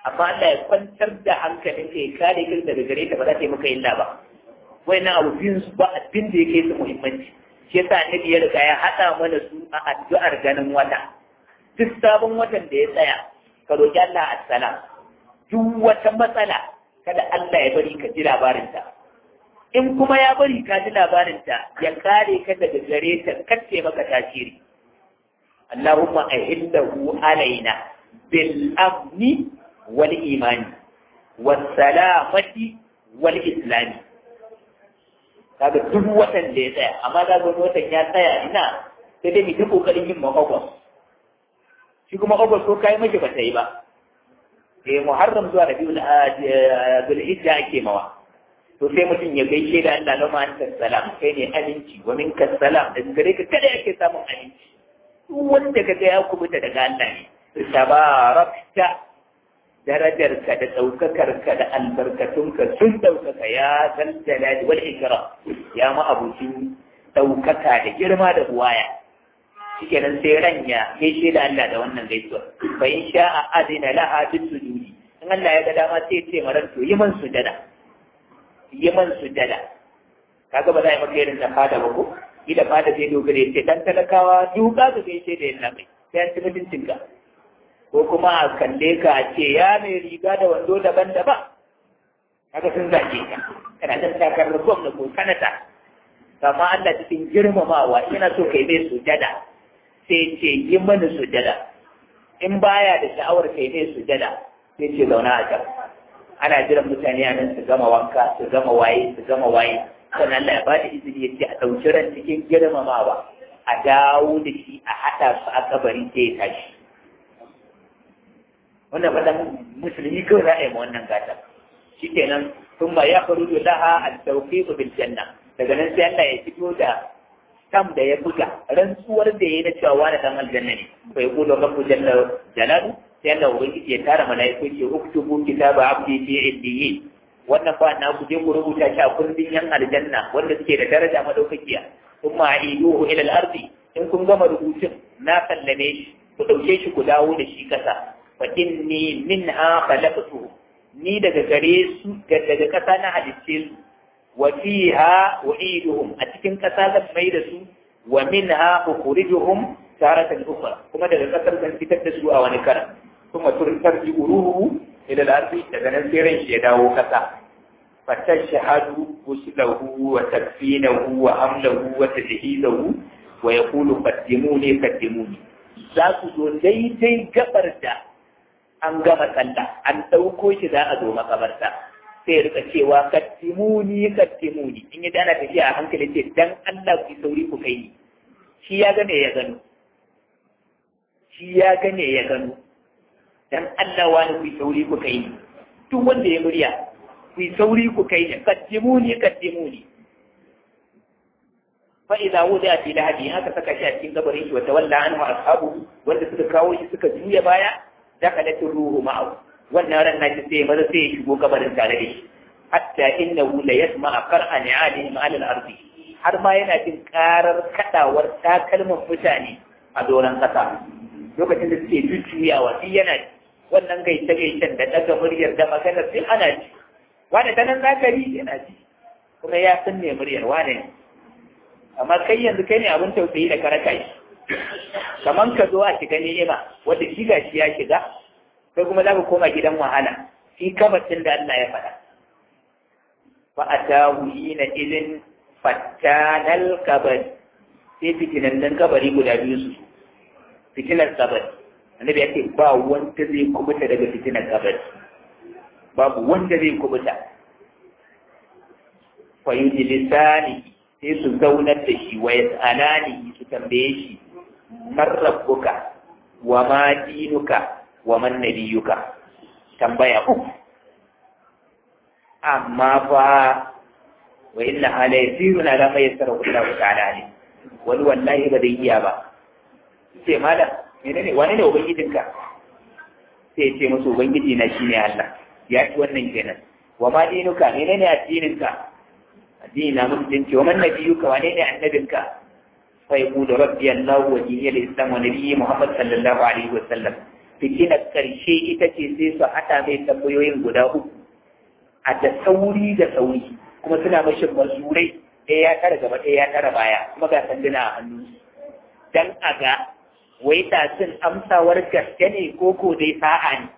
amma Allah ya kwantar da hankalin ka ya kare ka daga gare ta ba za ta yi maka illa ba wayannan abu biyun su ba abin da yake su muhimmanci shi yasa annabi ya riga ya haɗa mana su a addu'ar ganin wata duk sabon watan da ya tsaya ka roki Allah assalam duk wata matsala kada Allah ya bari ka ji labarinta in kuma ya bari ka ji labarinta ya kare ka daga gare ta kace maka tasiri Allahumma ahillahu alaina bil amni wal imani was salamati wal islami kaga duk watan da ya tsaya amma da wani watan ya tsaya ina sai dai mu ta kokarin yin makogos shi kuma ogos ko kai miji ba ta yi ba eh muharram zuwa rabiul zulhijja ake mawa to sai mutum ya gaishe da Allah lama anta salam kai ne aminci wa minka salam da gare ka kada yake samun aminci duk wanda kaga ya kubuta daga Allah ne tabarakta darajarka da ɗaukakarka da albarkatunka sun ɗaukaka ya zal jalali wal ikram ya ma abucin ɗaukaka da girma da buwaya shikenan sai ranya gaishe da Allah da wannan gaisuwa fa in sha'a adina laha bis sujudi in Allah ya ga dama sai ce maran to yi man sujada yi man sujada kaga ba za a yi maka irin da fada ba ko ida fada sai dogare ce dan talakawa duka ka gaishe da yalla mai sai an ci mutuncinka ko kuma a kalle ka a ce ya mai riga da wando daban-daban haka sun zage ka kana dan takarar gwamna ko sanata amma Allah cikin girmamawa yana so kai mai sujada sai ce yi mana sujada in baya da sha'awar kai mai sujada sai ce zauna a can ana jiran mutane a nan su gama wanka su gama waye su gama waye sannan Allah ya bada izini ya ce a ɗauki ran cikin girmamawa a dawo da shi a haɗa su a kabari sai ya tashi wannan fadan musulmi kawai za a yi ma wannan gata shi kenan sun ba ya faru da laha a tauƙi bil janna daga nan sai Allah ya fito da kam da ya buga rantsuwar da ya yi na cewa wani dan aljanna ne bai kudo rabbu jalla jalalu sai Allah ubangiji ya tara mala'iku ce uktubu kitaba abdi fi illiyi wannan ba na ku je ku rubuta shi a kundin yan aljanna wanda suke da daraja madaukakiya kuma iduhu ila al-ardi in kun gama rubutun na sallame shi ku dauke shi ku dawo da shi kasa fa inni minha khalaqtu ni daga gare su daga kasa na halicce su wa fiha u'iduhum a cikin kasa zan mai da su wa minha ukhrijuhum taratan ukhra kuma daga kasar zan fitar da su a wani karan kuma turtar ji uruhu ila al-ardi daga nan sai ran shi ya dawo kasa fatashhadu uslahu wa takfinahu wa hamlahu wa tajhizahu wa yaqulu qaddimuni qaddimuni za ku zo daidai gabar da an gama sallah an ɗauko shi za a zo makabarta sai ya rika cewa kattimuni kattimuni in yi dana tafiya a hankali ce dan Allah ku sauri ku kai ni shi ya gane ya gano shi ya gane ya gano dan Allah wani ku sauri ku kai ni duk wanda ya murya ku sauri ku kai ni kattimuni kattimuni fa idza wudi'a fi lahadi haka saka shi a cikin gabarin shi wa tawalla anhu ashabu wanda suka kawo shi suka juya baya dakalat ruhu ma'ahu wannan ran nashi sai maza sai ya shigo kabarin tare da shi hatta innahu la yasma'a qar'a ni'alihim 'ala al-ardi har ma yana jin karar kadawar takalman mutane a doron kasa lokacin da suke jujjuyawa shi yana wannan gaita gaitan da daga muryar da maganar sai ana ji wani ta nan zakari yana ji kuma ya san me muryar wane ne amma kai yanzu kai ne abin tausayi da karaka shi kaman ka zo a shiga ni'ima wanda shi ga shi ya shiga kai kuma za ka koma gidan wahala shi kamacin da Allah ya faɗa fa atahu hina idin fattanal kabari sai fitinannan kabari guda biyu su fitinar kabari annabi ya ce ba wanda zai kubuta daga fitinar kabari babu wanda zai kubuta fa yujlisani sai su zaunar da shi wa yas'alani su tambaye shi man rabbuka wa ma dinuka wa man nabiyuka tambaya uku amma fa wa inna ala yasirun ala ma yassara Allah ta'ala ne wani wallahi ba zai iya ba sai mala menene wani ne ubangijinka sai ce musu ubangiji na shine Allah ya ci wannan kenan wa ma dinuka menene addininka addini na musulunci wa man nabiyuka wane ne annabinka fa yaqulu rabbi Allah wa dini al-islam wa nabiyyi Muhammad sallallahu alaihi wa sallam fitinar ƙarshe ita ce sai su haɗa mai tambayoyin guda uku a da sauri da sauri kuma suna mashi mazurai ɗaya ya tara gaba ɗaya ya tara baya kuma ga sanduna a hannunsu dan a ga wai sun amsawar gaske ne ko ko dai sa'a ne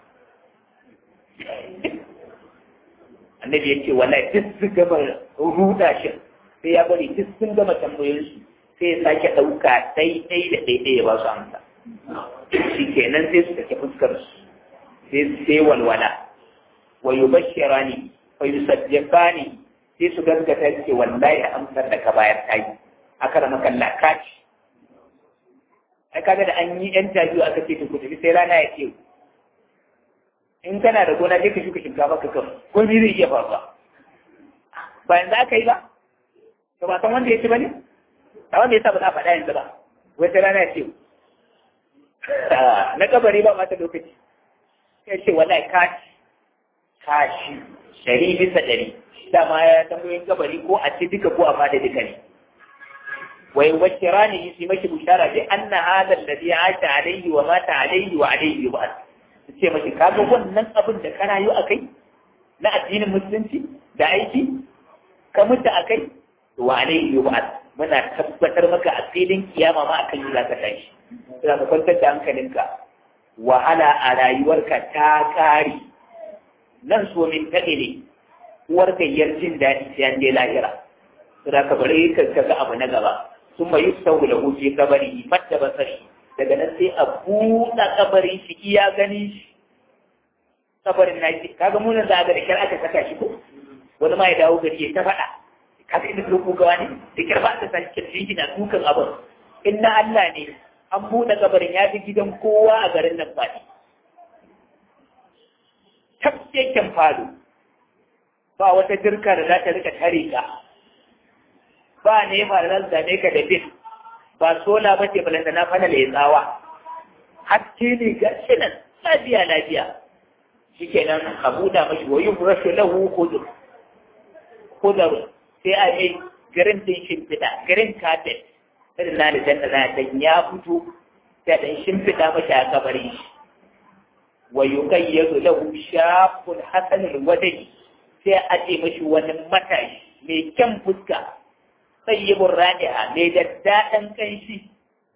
annabi ya ce wallahi duk su gama ruda shi sai ya bari duk sun gama tambayoyinsu sai ya sake ɗauka ɗai-ɗai da ɗai-ɗai ya ba su amsa shi kenan sai su take fuskar su sai sai walwala wa yubashshirani wa yusaddiqani sai su gaskata ce wallahi amsar da ka bayar ta yi aka rama kalla kaci ai kaga da an yi yan tabi'u aka ce ku tafi sai rana ya ce in kana da gona je ka shuka shinkafa ka kan ko me zai iya faruwa ba yanzu aka yi ba to ba san wanda ya ci ba ne amma me yasa ba za a faɗa yanzu ba wata rana ya ce na kabari ba mata lokaci sai ce wallahi kashi kashi ɗari bisa ɗari dama ya tambayoyin kabari ko a ci duka ko a fada duka ne wai wacce rani yi su mashi bushara bi anna hadha alladhi asha alayhi wa mata alayhi wa alayhi wa su ce mashi kaga wannan abin da kana yi akai na addinin musulunci da aiki ka mutu akai wa alayhi wa muna tabbatar maka a filin kiyama ma akan yi zaka tashi za ka kwantar da hankalinka wahala a rayuwarka ta kare nan so min taɗe ne uwar gayyar jin daɗi sai an je lahira za ka bari ka ga abu na gaba sun mai yusau da huce kabari fatta basari daga nan sai a buɗe kabarin shi iya gani shi kabarin na shi kaga munin za a ga da kyar aka saka shi ko wani ma ya dawo gari ya ta faɗa kaga inda su kugawa ne da kyar ba ta sake kirji na dukan abin in na Allah ne an buɗe kabarin ya fi gidan kowa a garin nan faɗi tafkeken falo ba wata jirka da za ta rika tare ka ba nema da zan zame ka da bin ba sola ba ce balanta na fana da ya tsawa haske ne ga shi nan lafiya lafiya shi kenan a buɗa mashi wa yin rashu lahu hudur hudur sai a yi garin din shimfiɗa garin kafet irin na da janna na dan ya fito sai dan shimfiɗa mashi a kabarin shi wa yuqayyadu lahu shafun hasanul wajhi sai a ce mashi wani matashi mai kyan fuska sayyibun radi'a mai daddaɗan kanshi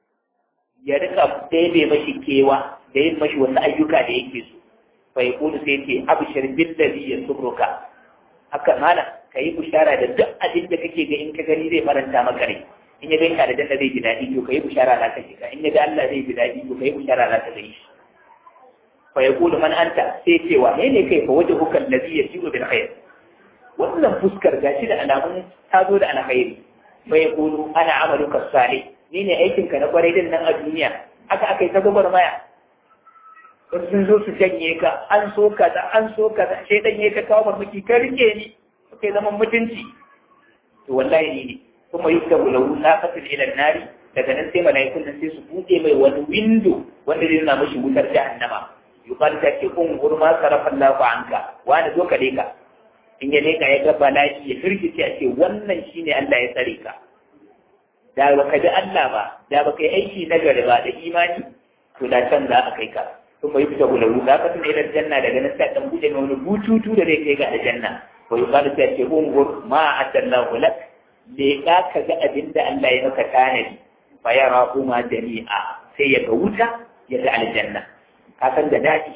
ya rika ɗebe mashi kewa da yin mashi wasu ayyuka da yake so bai kudu sai ce abshir billazi yasurruka haka mana ka yi bushara da duk abin da kake ga in ka gani zai faranta maka rai in ya ganka da janna zai ji daɗi to ka yi bushara za ka shiga in ya ga Allah zai ji daɗi to ka yi bushara za ka gani shi fa yaqulu man anta sai ce wa ne kai fa wajhuka allazi yasiru bil khair wannan fuskar gashi da alamun ta zo da alkhairi fa yaqulu ana amaluka salih ni ne aikin ka na kwarai din nan a duniya haka aka yi ta gwagwarmaya wasu sun zo su janye ka an so ka da an so ka da sai dan ka kawo farmaki ka rike ni kai zaman mutunci to wallahi ni ne kuma yuktabu lahu naqatul ila nari daga nan sai malaikun nan sai su buɗe mai wani window wanda zai nuna mashi wutar jahannama yuqal ta ce kun gurma sarafa Allahu anka wani zo ka leka in ya leka ya ga bala'i ya firgice a ce wannan shine Allah ya tsare ka da baka ji Allah ba da baka yi aiki na gari ba da imani to da can za a kai ka kuma yi fita gularu za ka tuna idan janna daga nan sai dan buɗe mai wani bututu da zai kai ga aljanna wa yuqal ta ce ungur ma atallahu lak leka ka ga abin da Allah ya maka tanadi fa yara kuma jami'a sai ya ga wuta ya ga aljanna ka san da daɗi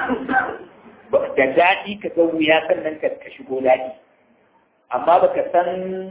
da daɗi ka ga wuya sannan ka ka shigo daɗi amma baka san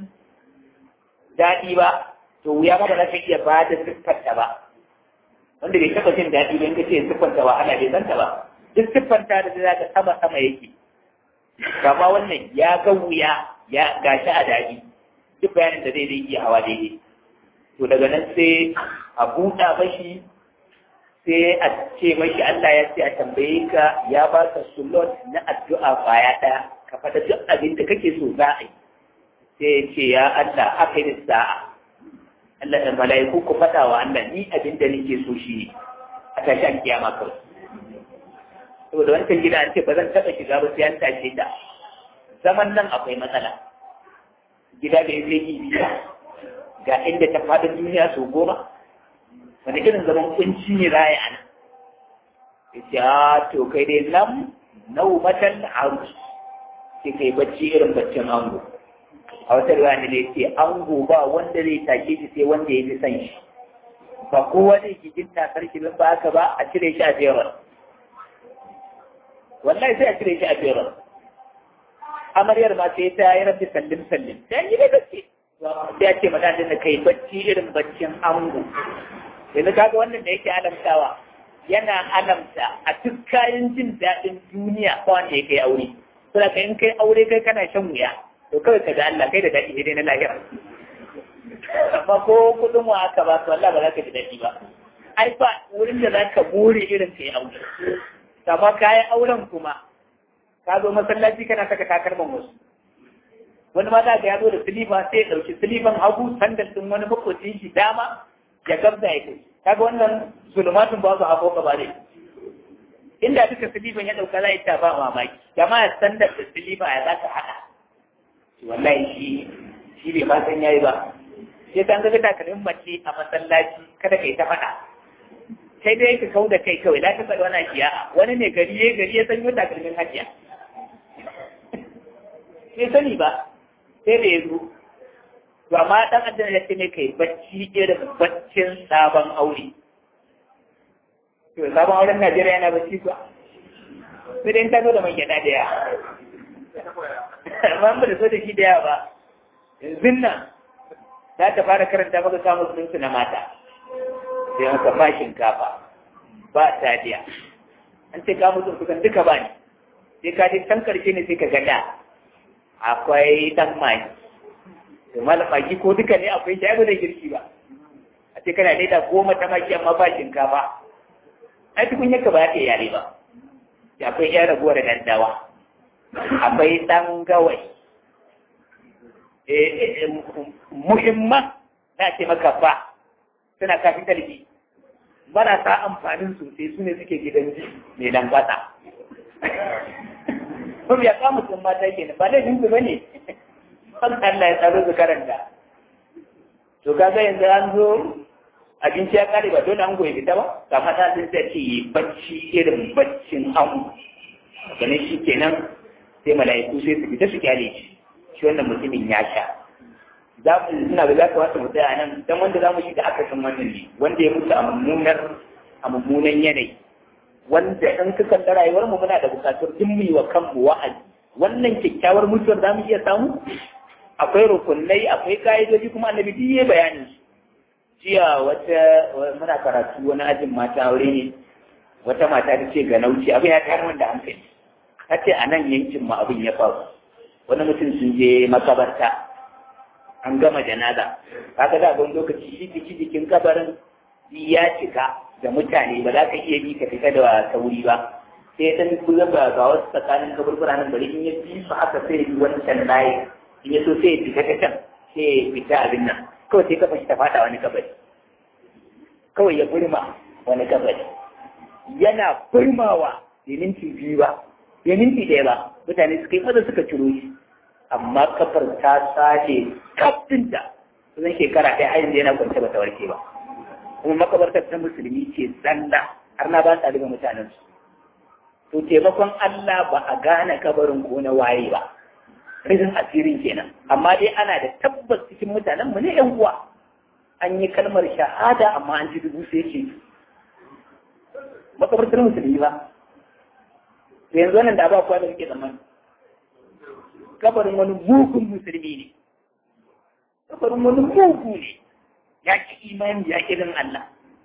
daɗi ba to wuya ma ba za ka iya ba da siffarta ba wanda bai taɓa jin daɗi ba in ka ce siffanta ba ana bai santa ba duk siffanta da za ka sama sama yake kama wannan ya ga wuya ya gashi a daɗi duk bayanin da zai zai iya hawa daidai to daga nan sai a buɗa mashi sai a ce mashi Allah ya ce a tambaye ka ya ba ka slot na addu'a baya ɗaya ka faɗa duk abin da kake so za a yi sai ya ce ya Allah aka yi sa'a Allah da mala'iku ku faɗa wa Allah ni abin da nake so shi ne a tashi an kiyama kawai saboda wancan gida an ce ba zan taɓa shiga ba sai an tashe ta zaman nan akwai matsala gida da ya zai yi biya ga inda ta faɗin duniya sau goma wani irin zaman kunci ne za a yi ana ya ce a to kai dai nan nau matan arus sai kai bacci irin baccin ango a wata ruwa ne da ce ango ba wanda zai take shi sai wanda ya fi son shi ba kowa zai ki jin takar shi ba haka ba a cire shi a jerar wallahi sai a cire shi a jerar amaryar ma sai ta yi rafi sallin sallin sai yi da gaske sai a ce mata da kai bacci irin baccin ango yanzu kaga wannan da yake alamtawa yana alamta a duk kayan jin daɗin duniya ba wanda ya kai aure saboda in kai aure kai kana shan wuya to kawai ka ga Allah kai da daɗi dai na lahira amma ko kuɗin wa aka ba su Allah ba za ka ji daɗi ba ai ba wurin da za ka more irin ka yi aure amma kayan auren kuma ka zo masallaci kana saka takalman wasu wani ma za ka ya zo da silifa sai ya ɗauki silifan hagu sandal ɗin wani makwacin shi dama ya gabza ya kai kaga wannan zulumatun ba su hako ka ba ne inda duka silifan ya ɗauka za ta ba mamaki jama'a sandal da silifa ya za ka haɗa wallahi shi shi bai ma san yayi ba sai kan ga takalmin mace a masallaci kada kai ta faɗa sai dai ka kau da kai kawai la ta faɗi wani ajiya wani ne gari ya gari ya sanyo takalmin hajiya sai sani ba sai da ya zo to amma dan adam ya ce ne kai bacci irin baccin sabon aure to sabon auren Najeriya yana bacci kuwa sai dai ta zo da mai gyada da yawa amma ba da so da shi da yawa ba yanzu nan za ta fara karanta maka samun sunansu na mata sai maka ba shinkafa ba taliya an ce ka mutum kusan duka ba ne sai ka je can karshe ne sai ka gada akwai dan mai to malam magi ko duka ne akwai shi ba da girki ba a ce kana da goma ta maki amma ba shinkafa ai tukun yaka ba ta yare ba ya akwai yan raguwar dandawa akwai dan gawai muhimman na ce maka ba suna kafin talibi marasa amfanin sosai su ne suke gidan ji mai lambata kuma ya kama sun mata ke ba laifin su bane an Allah ya tsaro su karanta to kaga yanzu an zo abinci ya kare ba dole an goyi fita ba ga mata sun sai ce yi bacci irin baccin an ganin shi kenan sai mala'iku sai su fita su kyale shi shi wannan mutumin ya sha za mu suna da za ka wata mutu a nan dan wanda za mu shi da aka san wannan ne wanda ya mutu a mummunar a mummunan yanayi wanda in ka kalla rayuwar mu muna da bukatar duk mu wa kanmu wa'azi wannan kyakkyawar mutuwar za mu iya samu akwai rukunai akwai ka'idoji kuma annabi duk yayi bayanin su jiya wata muna karatu wani ajin mata aure ne wata mata ta ce ga nauci abin ya tayar wanda hankali ta ce a nan yankin mu abin ya faru wani mutum sun je makabarta an gama janaza kaga da wani lokaci shi jiki jikin kabarin ya cika da mutane ba za ka iya bi ka fita da sauri ba sai dan kula ga ga wasu tsakanin kaburbura nan bari in ya bi su haka sai bi wancan layi in ya so sai ya fita ta can sai ya fita abin nan kawai sai kafa shi ta fada wani kabari kawai ya burma wani kabari yana burmawa bai minti biyu ba bai minti ɗaya ba mutane suka yi maza suka ciro shi amma kafar ta sace kafinta zan shekara ɗaya har yanzu yana kwance bata warke ba kuma makabartar ta musulmi ce zalla har na ba sa daga mutanen su to taimakon Allah ba a gane kabarin ko na waye ba rizin asirin kenan amma dai ana da tabbas cikin mutanen mu ne yan uwa an yi kalmar shahada amma an ji dubu sai ce makabartar musulmi ba yanzu wannan da ba kuwa da suke zamani kabarin wani mugun musulmi ne kabarin wani mugu ne ya ki imani ya ki din Allah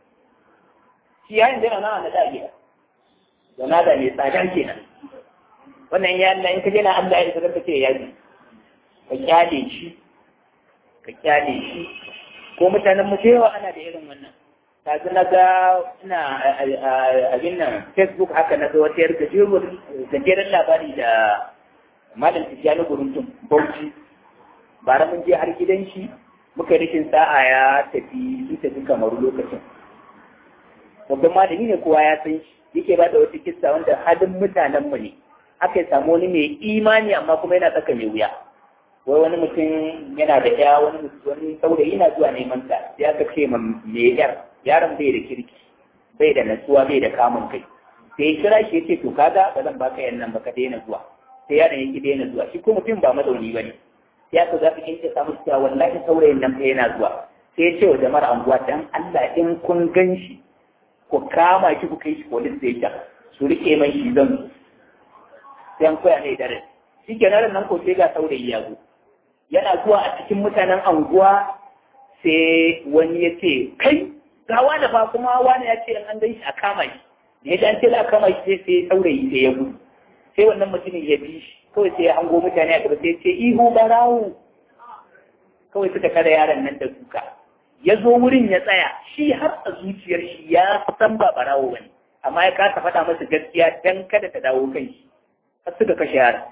shi yayin da yana na da gida yana da mai tsada kenan wannan ya Allah in ka je na Allah ya zaka ce ya ji ka kyale shi ka kyale shi ko mutanen mu yawa ana da irin wannan kaga na ga ina abin nan facebook haka na ga wata yar gajeren labari da malam tijjani guruntun bauchi bara mun je har gidan shi muka rikin sa'a ya tafi sun tafi kamaru lokacin babban malami ne kowa ya san shi yake ba da wata kissa wanda halin mutanen mu ne aka yi samu wani mai imani amma kuma yana tsaka mai wuya wai wani mutum yana da ya wani wani saurayi yana zuwa neman ta sai aka ce ma me yar yaron bai da kirki bai da natsuwa bai da kamun kai sai ya kira shi ya ce to kaga ba zan baka yan nan ba ka daina zuwa sai yaron ya ki daina zuwa shi ko mutum ba mazauni ba ne sai aka za ka kinke samu cewa wallahi saurayin nan fa yana zuwa sai ya ce wa jama'ar anguwa dan Allah in kun gan shi ku kama shi ku kai shi police station su rike mai shi zan sai an koya mai dare shi ke nan nan ko sai ga saurayi ya zo yana zuwa a cikin mutanen anguwa sai wani ya ce kai ga wani fa kuma wani ya ce an gan shi a kama shi da ya an ce za a kama shi sai saurayi sai ya gudu sai wannan mutumin ya bi shi kawai sai ya hango mutane a gaba sai ya ce ihu barawo kawai suka kada yaron nan da duka ya zo wurin ya tsaya shi har a zuciyar shi ya san ba barawo bane amma ya kasa faɗa masa gaskiya dan kada ta dawo kan shi har suka kashe yaron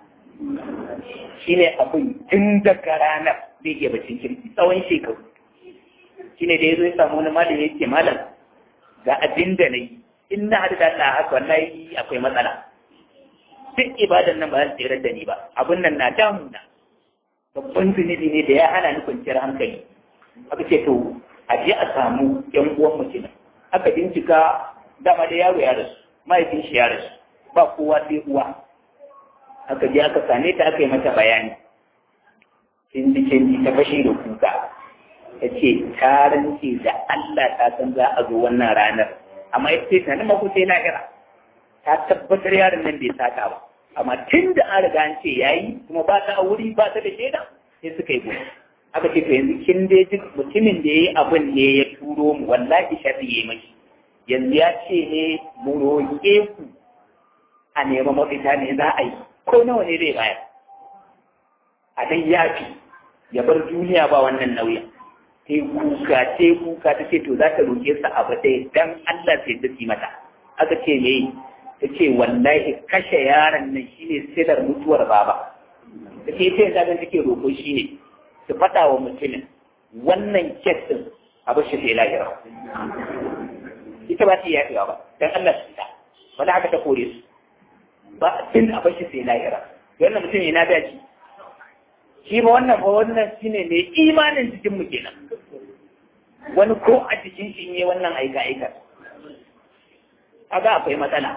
shine abin tun daga ranar zai iya bacin kirki tsawon shekaru shine da ya zo ya samu wani malam ya ce malam ga abin da na yi in na haɗu da Allah haka wallahi akwai matsala duk ibadan nan ba za su tsere da ni ba abin nan na damuna babban zunubi ne da ya hana ni kwanciyar hankali aka ce to a je a samu yan uwan mutum aka bincika dama da yaro ya rasu mahaifin shi ya rasu ba kowa sai uwa aka je aka same ta aka yi mata bayani kin ji kin ji ta fashe da kuka ta ce ta rance da Allah ta san za a zo wannan ranar amma ita ce ta nima kusa na kira ta tabbatar yaron nan bai sata ba amma tun da an riga an ce yayi kuma ba ta a wuri ba ta da shaida sai suka yi gudu aka ce to yanzu kin dai duk mutumin da yayi abin ne ya turo mu wallahi sharri yayi mashi yanzu ya ce ne mu roƙe ku a nema mafita ne za a yi ko nawa ne zai bayar a dai yafi ya bar duniya ba wannan nauyin sai kuka sai kuka ta ce to za ta roƙe sa abu ɗaya dan Allah sai ta ci mata aka ce me ta ce wallahi kashe yaron nan shine silar mutuwar baba ta ce ita yanzu take roƙo shine su faɗa wa mutumin wannan kes din abu shi sai lahira ita ba ta yi yaƙiwa ba dan Allah su ta wanda haka ta kore su ba tun a bashi sai lahira wannan mutum yana da shi shi ma wannan ba wannan shine mai imanin jikin mu kenan wani ko a cikin shi ne wannan aika aika kaga akwai matsala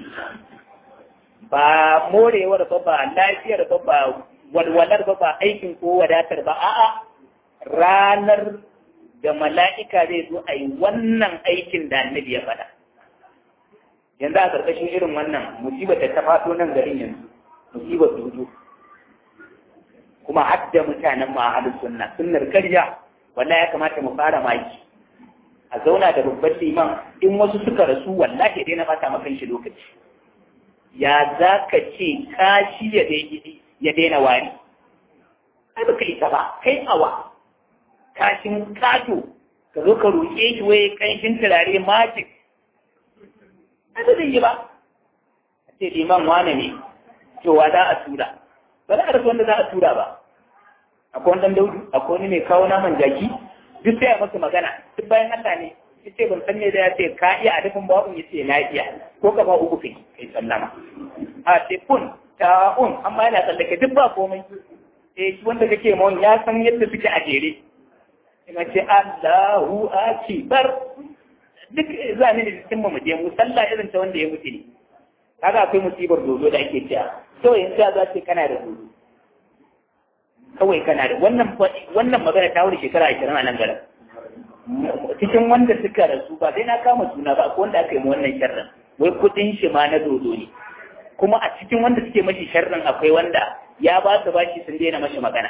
ba morewar ba ba lafiyar ba ba walwalar ba ba aikin ko wadatar ba a'a ranar da mala'ika zai zo a yi wannan aikin da annabi ya faɗa yanzu a ƙarƙashin irin wannan musibar da ta fato nan garin yanzu musibar dudu kuma hadda mutanen mu a halin sunna sunnar karya wallahi ya kamata mu fara maki a zauna da babban liman in wasu suka rasu wallahi dai na fata maka shi lokaci ya za ka ce kashi ya ya daina wari ai baka isa ba kai awa kashin kato ka zo ka roƙe shi waye kanshin turare magic ai ba zai yi ba a ce liman wane ne cewa za a tura ba za a rasa wanda za a tura ba akwai wani daudu akwai wani mai kawo naman jaki duk sai a masa magana duk bayan Allah ne ya ce ban san me da ya ce ka iya a dafin ba'un ya ce na iya ko ka ba uku kai kai sallama a ce kun ta un amma yana tsallake duk ba komai eh shi wanda kake mawon ya san yadda suke a jere ina ce Allahu akbar duk za ni da cikin mu je mu sallah irin ta wanda ya mutu ne kaga akwai musibar dodo da ake cewa to yanzu za ce kana da dodo kawai kana da wannan wannan magana ta wuce shekara 20 a nan garin cikin wanda suka rasu ba sai na kama suna ba akwai wanda aka yi wannan sharrin wai kudin shi ma na dodo ne kuma a cikin wanda suke mashi sharrin akwai wanda ya ba su bashi sun daina mashi magana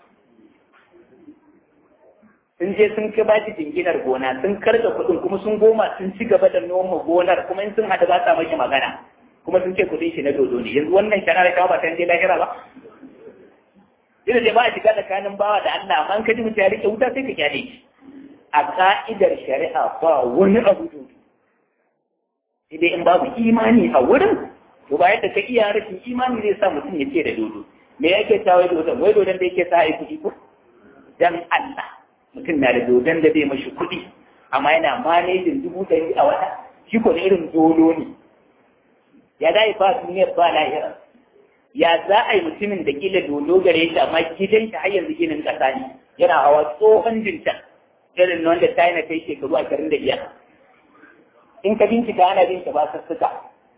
sun je sun kai bashi jinginar gona sun karga kuɗin kuma sun goma sun ci gaba da noma gonar kuma in sun haɗu ba sa mashi magana kuma sun ce kuɗin shi na dodo ne yanzu wannan shara da ba ta je lahira ba Ina da ba a shiga tsakanin bawa da Allah amma in ka ji mutum ya rike wuta sai ka kyale shi a ka'idar shari'a ba wani abu dodo sai dai in babu imani a wurin to ba yadda ka iya rashin imani zai sa mutum ya ce da dodo me yake ta wai dodon wai dodon da yake sa ai kuɗi ko dan Allah mutum na da dodon da zai mashi kuɗi amma yana manejin dubu ɗari a wata shi ko da irin dodo ne ya za ba duniyar ba lahira ya za a yi mutumin da kila dodo gare shi amma gidan shi har yanzu ginin ƙasa ne yana hawa tsohon jinta irin wanda ta yi na kai shekaru ashirin da biyar in ka bincika ana bin ba sassuka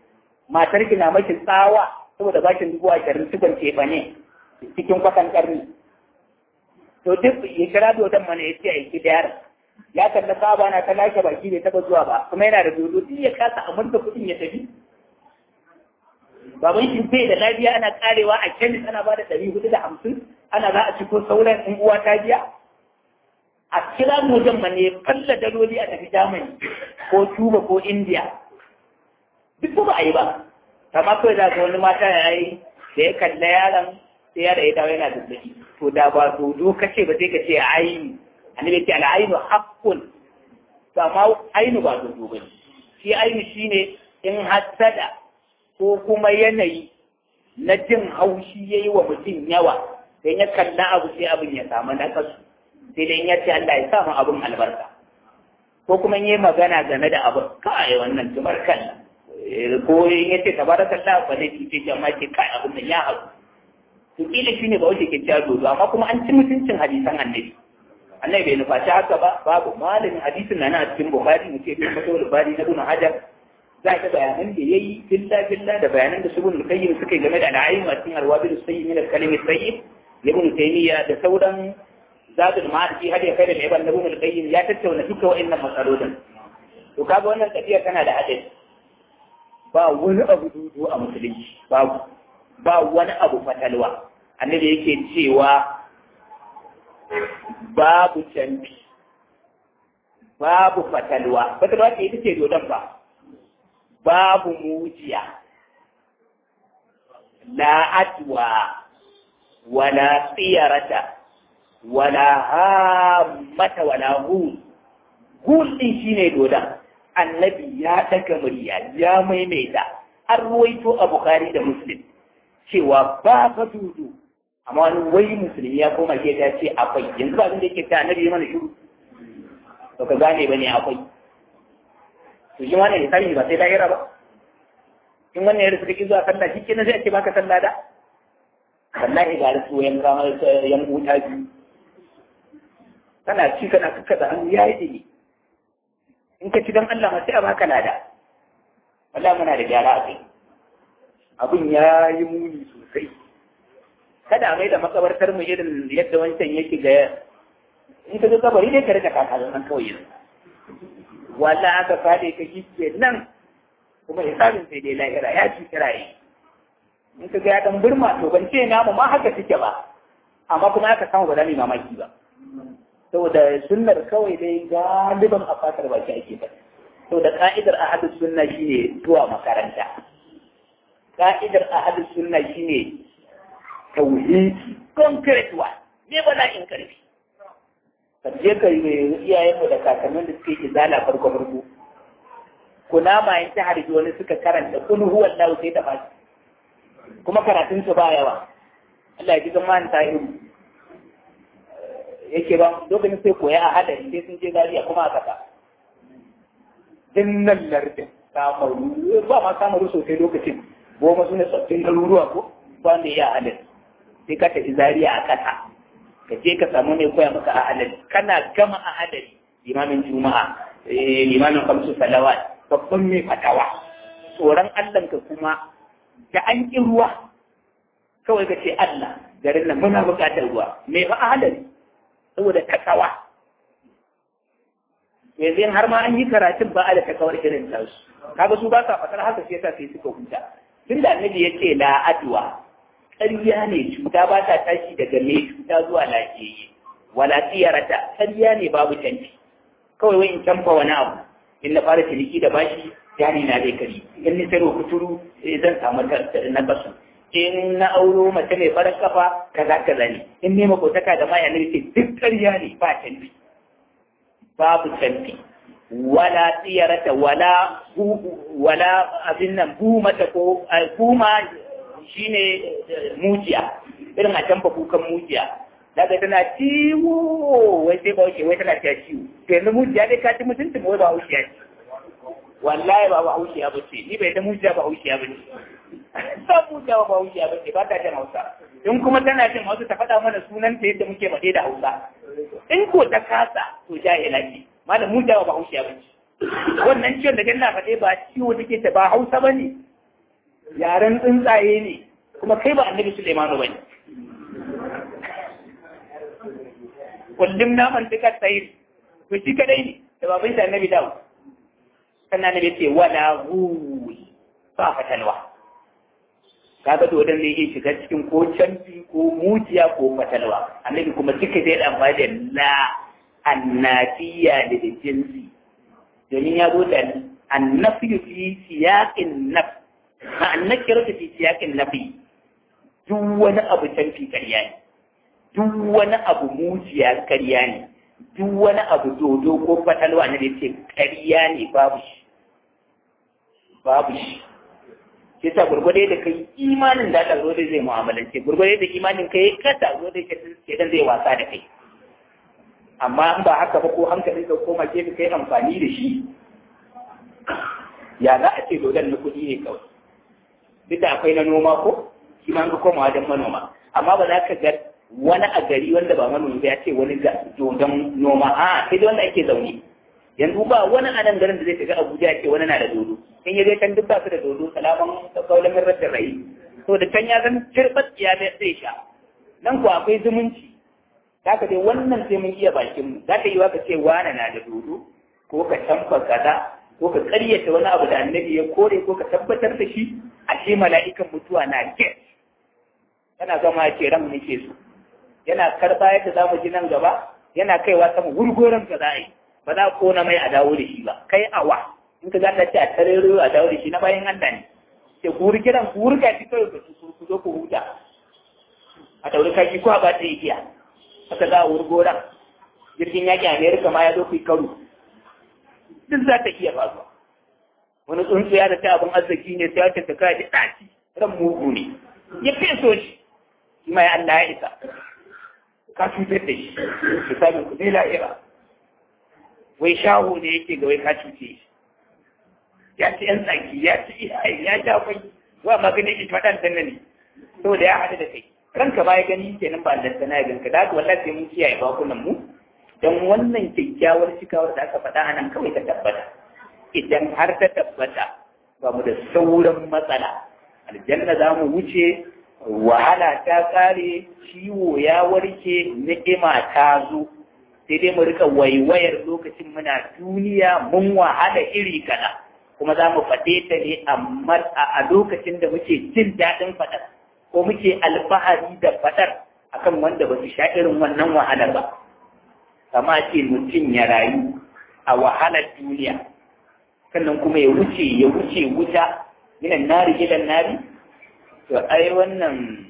matar ki na maki tsawa saboda bakin dubu ashirin tukun tefa ne cikin kwatan karni to duk ya kira dodon mana ya ce a yi da ya kalla saba na ta lashe baki bai taba zuwa ba kuma yana da dodo duk ya kasa amurka kuɗin ya tafi baban shi bai da lafiya ana karewa a kemis ana ba da ɗari hudu da hamsin ana za a ci ko sauran in uwa ta biya a kira mojan ma ne falla daloli a tafi Germany ko Cuba ko India duk ba a yi ba amma kawai za ka wani mata ya yi da ya kalla yaron sai yara ya dawo yana zazzabi to da ba dodo kace ba sai ka ce aini annabi ce al'ainu haqqun to amma ainu ba dodo ba shi ainu shine in hasada ko kuma yanayi na jin haushi yayi wa mutum yawa sai ya kalla abu sai abin ya samu nakasu sai dai ya ce Allah ya sa mu abin albarka ko kuma yi magana game da abin kai wannan tumar kalla ko in ya ce tabarakallah ba zai fice jama'a ce kai abin nan ya haɗu to kila shine ba wace ke cewa dodo amma kuma an ci mutuncin hadisan annabi annabi bai nufaci haka ba babu malamin hadisin na a cikin bukhari mu ce kuma fatawul bari na ibn hajar za ka bayanan da yayi billa billa da bayanan da subul qayyim suka yi game da al'ayyim a cikin arwabil sayyid min al-kalimi sayyid ibn taymiya da sauran zadul ma'arfi har ya kai da ibn ibn al-qayyim ya tattauna duka wa'annan matsalolin to kaga wannan tafiya tana da hadari ba wani abu dudu a musulunci babu ba wani abu fatalwa annabi yake cewa babu canfi babu fatalwa fatalwa ce ita ce dodon ba babu mujiya la atwa wala tsiyarata wala hammata wala hul hul din shine dodon annabi ya daga murya ya maimaita an ruwaito a bukari da muslim cewa ba ka dudu amma wani wai musulmi ya koma ke ta ce akwai yanzu ba da yake ta annabi mana shiru to ka gane bane akwai to shi wannan lissafi ba sai lahira ba in wannan yarda suka ki zuwa sallah shi kenan sai a ce baka sallah da wallahi ga rasu yan kama yan wuta biyu kana ci kana kaka da hannu yayi dini in ka ci don Allah ma sai a baka lada wallahi muna da gyara a kai abin ya yi muni sosai kada a mai da makabartar mu irin yadda wancan yake ga in ka zo kabari dai ka rika kakalin nan kawai yanzu walla aka fade ka kike nan kuma hisabin sai dai lahira ya ci kiraye in ka ga ya dan burma to ban ce namu ma haka suke ba amma kuma aka samu ba za mu mamaki ba saboda sunnar kawai dai galiban a fatar baki ake ba saboda ka'idar ahadus sunna shine zuwa makaranta ka'idar ahadus sunna shine tauhidi concrete one ne ba na in karfi kaje ka yi iyayen mu da kakannin da suke izala farko farko kuna ma yin ta harbi wani suka karanta kul huwa Allah sai ta fashi kuma karatun su ba yawa Allah ya ji zaman ta yi yake ba lokacin sai koya a hadari sai sun je zariya kuma a kasa dinnan lardin samaru ba ma samaru sosai lokacin goma su ne tsoffin garuruwa ko ba ne ya hadari sai ka tafi zariya a kasa ka je ka samu mai koya maka a hadari kana gama a hadari limamin juma'a limamin kamsu salawat babban mai fatawa tsoron allah ka kuma da an ƙi ruwa kawai ka ce allah garin nan muna buƙatar ruwa mai fa a hadari saboda takawa yanzu har ma an yi karatun ba a da takawar irin tasu kaga su ba sa fatar haka sai yasa sai suka huta tun da annabi ya ce la adwa ƙarya ne cuta ba ta tashi daga mai cuta zuwa lafiyayye wala tiyarata ƙarya ne babu canci kawai wai in canfa wani abu in na fara ciniki da bashi jani na zai kari in ni sayarwa kuturu zan samu na kasu in na auro mace mai farar kafa kaza kaza ne in ne makotaka da maya ne duk ƙarya ne ba canfi babu canfi wala tsiyarata wala wala abin nan bumata ko buma shine mujiya irin a canfa kukan mujiya daga tana ciwo wai sai ba wuce wai tana ta ciwo to yanzu mujiya dai ka ci mutuntun wai ba wuce ce wallahi ba ba wuce ba ce ni bai ta mujiya ba wuce ba ce san mujiya ba wuce ba ce ba ta jin hausa in kuma tana jin hausa ta faɗa mana sunan ta yadda muke faɗe da hausa in ko ta kasa to jahila ce malam mujiya ba wuce ba ce wannan ciwon da na faɗe ba ciwo take ta ba hausa ba ne yaren tsuntsaye ne kuma kai ba annabi Sulaimanu bane kullum naman duka tsayi to shi kadai ne da baban shi annabi dawo sannan annabi ce wala hu ba fatalwa kaga dodon ne yake shiga cikin ko canfi ko mujiya ko fatalwa annabi kuma duka zai dan ba da la annafiya da jinsi domin ya zo da annafi fi siyaqin naf ma annakira fi siyaqin nafi duk wani abu canfi ƙarya ne duk wani abu mujiya ƙarya ne duk wani abu dodo ko fatalwa ne da ce ƙarya ne babu shi babu shi shi sa gurgurde da kai imanin da aka zo da zai mu'amalance gurgurde da imanin kai kasa zo da ke dan zai wasa da kai amma in ba haka ba ko hankalin ka koma ke kai amfani da shi ya za a ce dodon na kuɗi ne kawai duk da akwai na noma ko shi ma ka koma wajen manoma amma ba za ka ga wani a gari wanda ba manomi ba ya ce wani ga dodon noma a sai da wanda ake zaune yanzu ba wani a nan garin da zai shiga Abuja ya ce wani na da dodo in ya zai kan duk ba su da dodo salaman kaulan min rashin rai to da can ya zan cirbat ya zai sha nan ko akwai zumunci za ka dai wannan sai mun iya bakin mu za ka yi wa ka ce wani na da dodo ko ka tamfa kaza ko ka karyata wani abu da annabi ya kore ko ka tabbatar da shi a ce mala'ikan mutuwa na get yana zama ya ce ran nake so yana karba yadda za mu ji nan gaba yana kaiwa sama gurgoran ka za a yi ba za ko na mai a dawo da shi ba kai awa in ka zata ce a tarero a dawo da shi na bayan Allah ne ke guri kiran guri ka fi kawai su ku zo ku huta a dauri kaki ko a ba ta igiya haka za a wurgoran jirgin yaƙi Amerika ma ya zo ku yi karo duk za ta iya faruwa wani tsuntsu ya da ta abin arziki ne sai wata ta kai ɗaci ran mugu ne ya feso shi shi ma ya Allah ya isa ka cutar da shi misalin ku zai la'ira wai shaho ne yake ga wai ka cuce shi ya ci yan tsaki ya ci iyaye ya sha kwai wa magani ki faɗan dan ne saboda ya haɗu da kai ranka ba ya gani kenan ba da sana ya ganka da haka wallahi sai mun kiyaye bakunan mu dan wannan kyakkyawar cikawar da aka faɗa anan kawai ta tabbata idan har ta tabbata ba mu da sauran matsala aljanna za mu wuce wahala ta kare ciwo ya warke ni'ima ta zo sai dai mu rika waiwayar lokacin muna duniya mun wahala iri kaza kuma za mu faɗe ta ne amma a lokacin da muke jin daɗin faɗar ko muke alfahari da faɗar akan wanda ba su sha irin wannan wahalar ba kama ce mutum ya rayu a wahalar duniya sannan kuma ya wuce ya wuce wuta minan nari gidan nari to ai wannan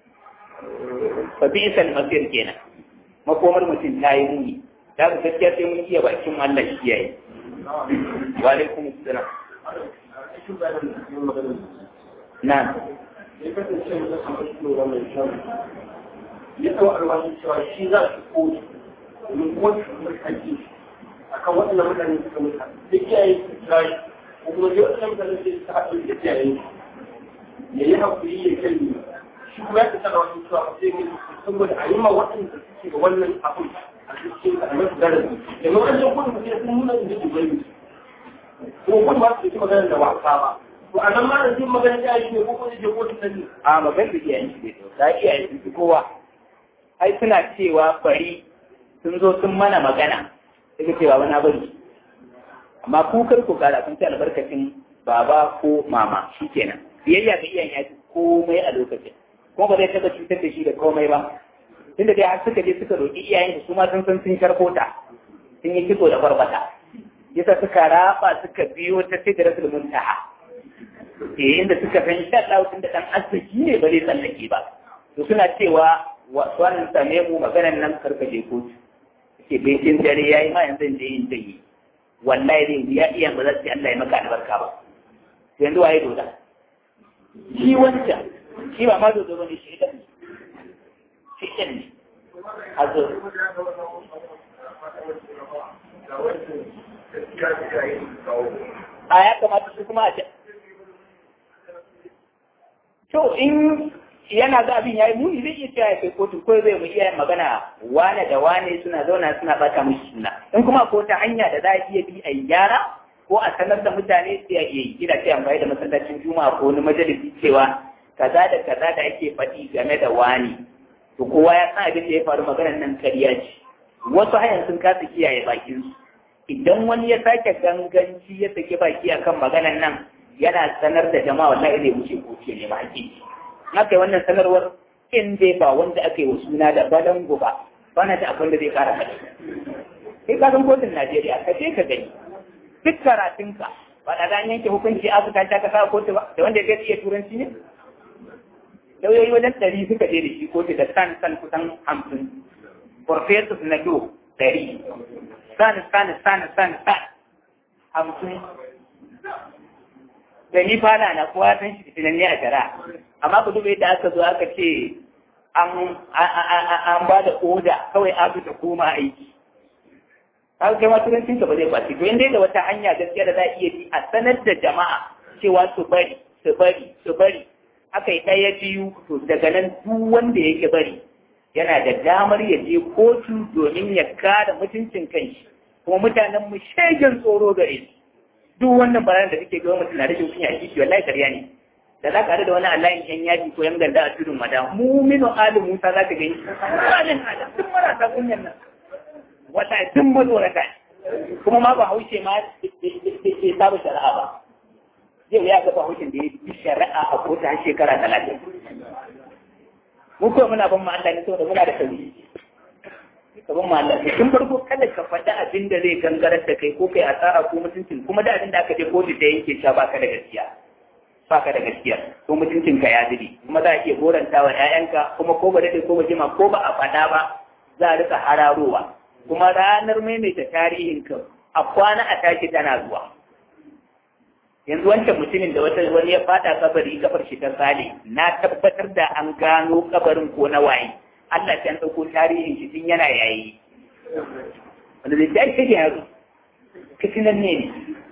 fa bi'sal masir kenan makomar mutum ta yi muni da ku gaskiya sai mun iya bakin Allah shi yayi wa alaikum assalam na
ya tsawo alwashin cewa shi za su koyi domin kuma su mulkanci a kan waɗannan mutane suka mutu da kiyaye su tsayi ko kuma dai waɗannan mutane sai su haɗu da kiyaye ya yi haƙuri ya kai shi kuma ya fita da wasu cewa ba sai mai saboda a yi ma waɗanda suke da wannan abin a cikin a masu darasi da ma wajen kudin mutum sun nuna inda su gani ko kudin ba su yi magana da wasa ba to a nan ma da jin magana ya yi ne ko kuma je kotun nan ne
a magan da iyayen shi ne ta iyayen su kowa ai suna cewa bari sun zo sun mana magana suka cewa wani bari amma ku kar ku kara kun ci albarkacin baba ko mama shikenan biyayya ga iyayen ya komai a lokacin kuma ba zai taɓa cutar da shi da komai ba tunda dai har suka je suka roƙi iyayen su ma sun san sun sharkota sun yi kitso da barbata yasa suka raba suka biyo ta sidratul muntaha eh inda suka san insha Allah tunda dan arziki ne ba zai tsallake ba to suna cewa wannan same mu maganar nan karkaje kotu ke baitin dare yayi ma yanzu da yin dai wallahi zai ya iya ba za su Allah ya maka albarka ba yanzu waye doda shi wancan shi ba ma dodo bane shi dan shi dan ne hazo a ya kamata su kuma a ce to in yana ga abin yayi muni zai iya cewa ya kai kotu ko zai mu iya magana wane da wane suna zauna suna bata mushi suna in kuma ko ta hanya da za a iya bi a yi gyara ko a sanar da mutane sai a iya yi ina ce amfani da masallacin juma'a ko wani majalisi cewa kaza da kaza da ake faɗi game da wani to kowa ya san abin da ya faru maganar nan ƙarya ce wasu hayan sun kasa kiyaye bakin su idan wani ya sake ganganci ya saki baki akan maganar nan yana sanar da jama'a wallahi zai wuce ko ce ne ma hakiki haka wannan sanarwar in dai ba wanda aka yi wa suna da balango ba ba na da abin da zai kara faɗi kai ka san kotun Najeriya ka je ka gani duk karatunka ba da zan yanke hukunci a su ta ka sa kotu ba da wanda ya iya turanci ne lauyoyi wajen ɗari suka je da shi kotu da san san kusan hamsin professors na do ɗari san san san san san hamsin da ni fana na kowa san shi fitinan ne a jara amma ku duba yadda aka zo aka ce an ba da oda kawai abu ta koma aiki haka kai ma turancin ka ba zai kwaci to inda da wata hanya gaskiya da za a iya bi a sanar da jama'a cewa su bari su bari su bari aka yi ɗaya biyu to daga nan duk wanda yake bari yana da damar ya je kotu domin ya kare mutuncin kanshi kuma mutanen mu shegen tsoro gare su duk wannan bayanan da kake ga mutum na rashin kunya a kishi wallahi karya ne da za ka da wani alayin yan yaji ko yan ganda a tudun mada muminu ali musa za ka gani alin ala duk marasa kunyan nan wata duk matsorata kuma ma ba haushe ma ke saba shari'a ba zai ya ga bahaushen da ya bi shari'a a kota shekara talatin mu ko muna ban ma Allah ne saboda muna da sauri ka ban ma Allah ne tun farko kada ka faɗi abin da zai gangarar da kai ko kai asara ko mutuncin kuma da abin da aka je kotu da yanke sha baka da gaskiya baka da gaskiya ko mutuncin ka ya zubi kuma za a iya goranta wa ƴaƴanka kuma ko ba dade ko ba jima ko ba a faɗa ba za a rika hararowa kuma ranar maimaita tarihin ka a kwana a tashi tana zuwa yanzu wancan mutumin da wata wani ya fada kabari kafar shi ta sale na tabbatar da an gano kabarin ko na waye Allah ta dauko tarihin shi tun yana yayi wanda zai ta shi yaro kitinan ne ne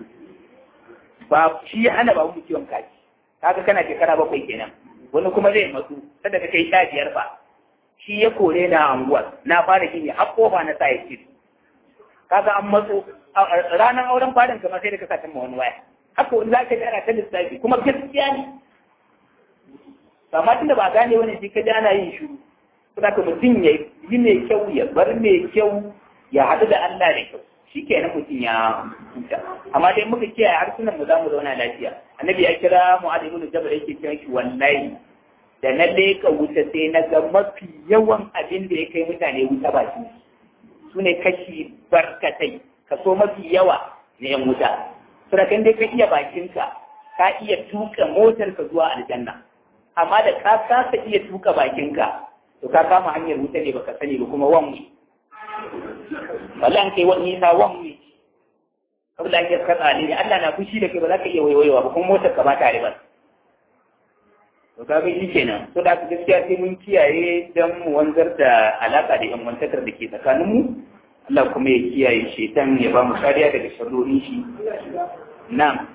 ba shi ya hana ba mu ciwon kaji kaga kana shekara bakwai kenan wani kuma zai matsu sada ka kai sha biyar ba shi ya kore na anguwar na fara gini har kofa na sa ya ce kaga an matso ranar auren farin kamar sai da ka sa ma wani waya haka wani za ka ji ana ta lissafi kuma gaskiya ne amma tunda ba gane wani shi ka ji ana yin shiru kuma ka mutum ya yi mai kyau ya bar mai kyau ya haɗu da Allah da kyau shi ke na mutum ya huta amma dai muka kiyaye harsunan mu za mu zauna lafiya annabi ya kira mu adamu da jabal yake cewa shi wallahi da na leka wuta sai na ga mafi yawan abin da ya kai mutane wuta ba shi su ne kashi barkatai kaso mafi yawa na yan wuta surakan dai ka iya bakinka ka iya tuka motar ka zuwa aljanna amma da ka kasa iya tuka bakinka to ka kama hanyar wuta ne baka sani ba kuma wanwi wallahi an kai wani nisa wanwi saboda ake ka tsali ne Allah na fushi da kai ba za ka iya waiwaiwa ba kuma motar ka ba tare ba to ka ga shi kenan to da gaskiya sai mun kiyaye dan mu wanzar da alaka da yan wantakar da ke tsakanin mu Allah kuma ya kiyaye shetan ya ba mu kariya daga sharrorin shi na'am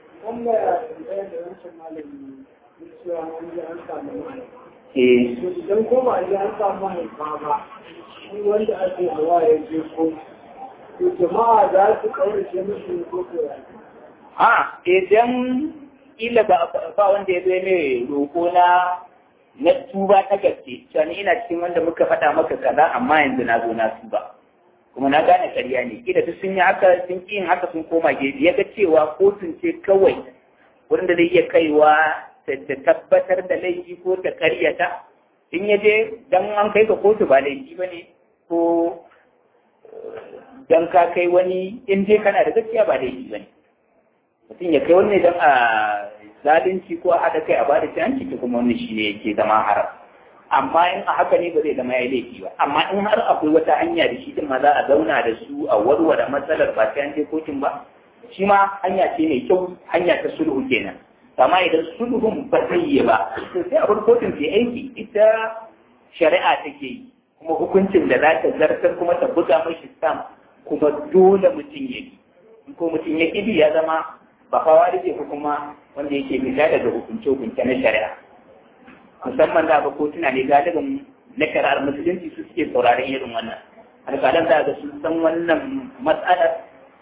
eh
idan koma an an samu mahaifa ba shi wanda ake hawa ya je ko to jama'a za su kaurace mishi ko ko
ha idan ila ba ba wanda ya zo mai roƙo na na tuba ta gaske cewa ni ina cikin wanda muka faɗa maka kaza amma yanzu na zo na tuba kuma na gane ƙarya ne kila duk sun yi haka sun ƙi yin haka sun koma gefe ya ga cewa kotun ce kawai wurin da zai iya kaiwa ta tabbatar da laifi ko ta ƙaryata in ya je dan an kai ka kotu ba laifi ba ne ko dan ka kai wani in dai kana da gaskiya ba laifi ba ne mutum ya kai wani dan a zalunci ko a haɗa kai a bada hanci ta kuma wani shi ne yake zama haram amma in a haka ne ba zai zama ya laifi ba amma in har akwai wata hanya da shi din ma za a zauna da su a warware matsalar ba sai an je kotun ba shi ma hanya ce mai kyau hanya ta sulhu kenan amma idan sulhun ba zai yi ba to sai a bar kotun ta aiki ita shari'a take yi kuma hukuncin da za ta zartar kuma ta buga mashi stam kuma dole mutum ya bi in ko mutum ya ƙi ya zama ba fawa da ko kuma wanda yake fita daga hukunce-hukunce na shari'a musamman da ba kotuna ne galibin na shari'ar musulunci su suke sauraron irin wannan alƙalan da ga sun san wannan matsalar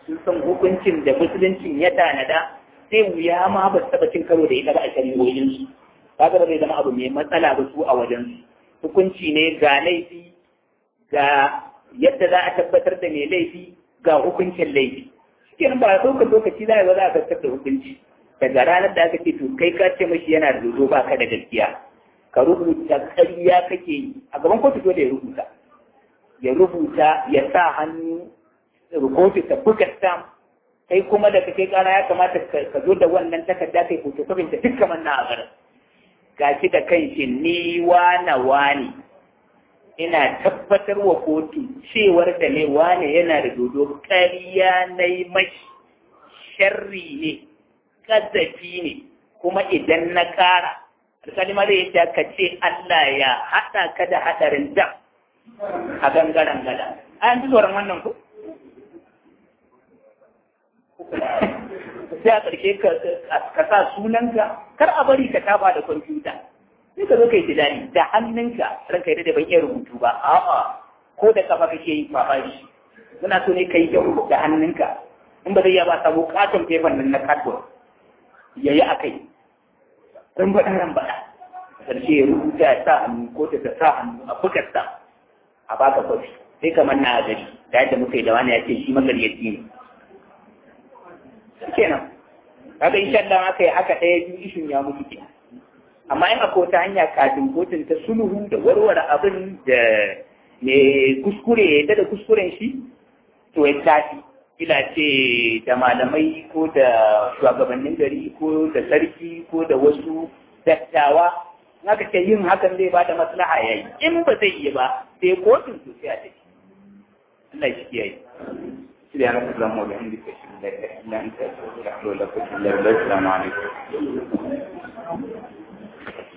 sun san hukuncin da musuluncin ya tanada sai wuya ma ba su taɓa cin karo da ita ba a shari'o'insu kaga ba zai zama abu mai matsala ba su a wajensu hukunci ne ga laifi ga yadda za a tabbatar da mai laifi ga hukuncin laifi cikin ba a ɗaukar lokaci za a yi za a tabbatar da hukunci daga ranar da aka ce to kai ka ce mashi yana da dodo ba ka da gaskiya ka rubuta ƙarya kake yi a gaban kotu dole ya rubuta ya rubuta ya sa hannu rubutu ta buga stamp kai kuma da kai kana ya kamata ka zo da wannan takarda kai photocopy ta duk kamar na a garin gashi da kanshi ni wana wani ina tabbatar wa kotu cewar da ne wane yana da dodo ƙarya na yi mashi sharri ne ƙazafi ne kuma idan na ƙara alƙalima zai yi ka ce Allah ya haɗa ka da haɗarin dam a gangaren gada an ji tsoron wannan ku sai a ƙarshe ka sa sunanka kar a bari ka taba da kwamfuta sai ka zo kai tunani da hannunka ranka yi da ban iya rubutu ba a'a ko da kafa kake yi kwafa shi muna so ne ka yi yau da hannunka in ba zai iya ba samu katon fefan nan na cardboard ya yi a kai ran baɗa ran baɗa ƙarshe ya rubuta ya sa hannu ko ta sa hannu a bukarsa a baka kwafi sai kamar na gari da yadda muka yi da wani ya ce shi magaryaci ne kenan kaga insha Allah aka yi haka ɗaya biyu ishin ya mutu kenan amma in akwai wata hanya kafin kotun ta sulhu da warware abin da mai kuskure ya da kuskuren shi to ya tafi kila ce da malamai ko da shugabannin gari ko da sarki ko da wasu dattawa haka ce yin hakan zai ba da maslaha yayi in ba zai yi ba sai kotun to sai a tafi Allah shi kiyaye سبحانك اللهم وبحمدك اشهد ان لا اله الا انت استغفرك واتوب اليك السلام عليكم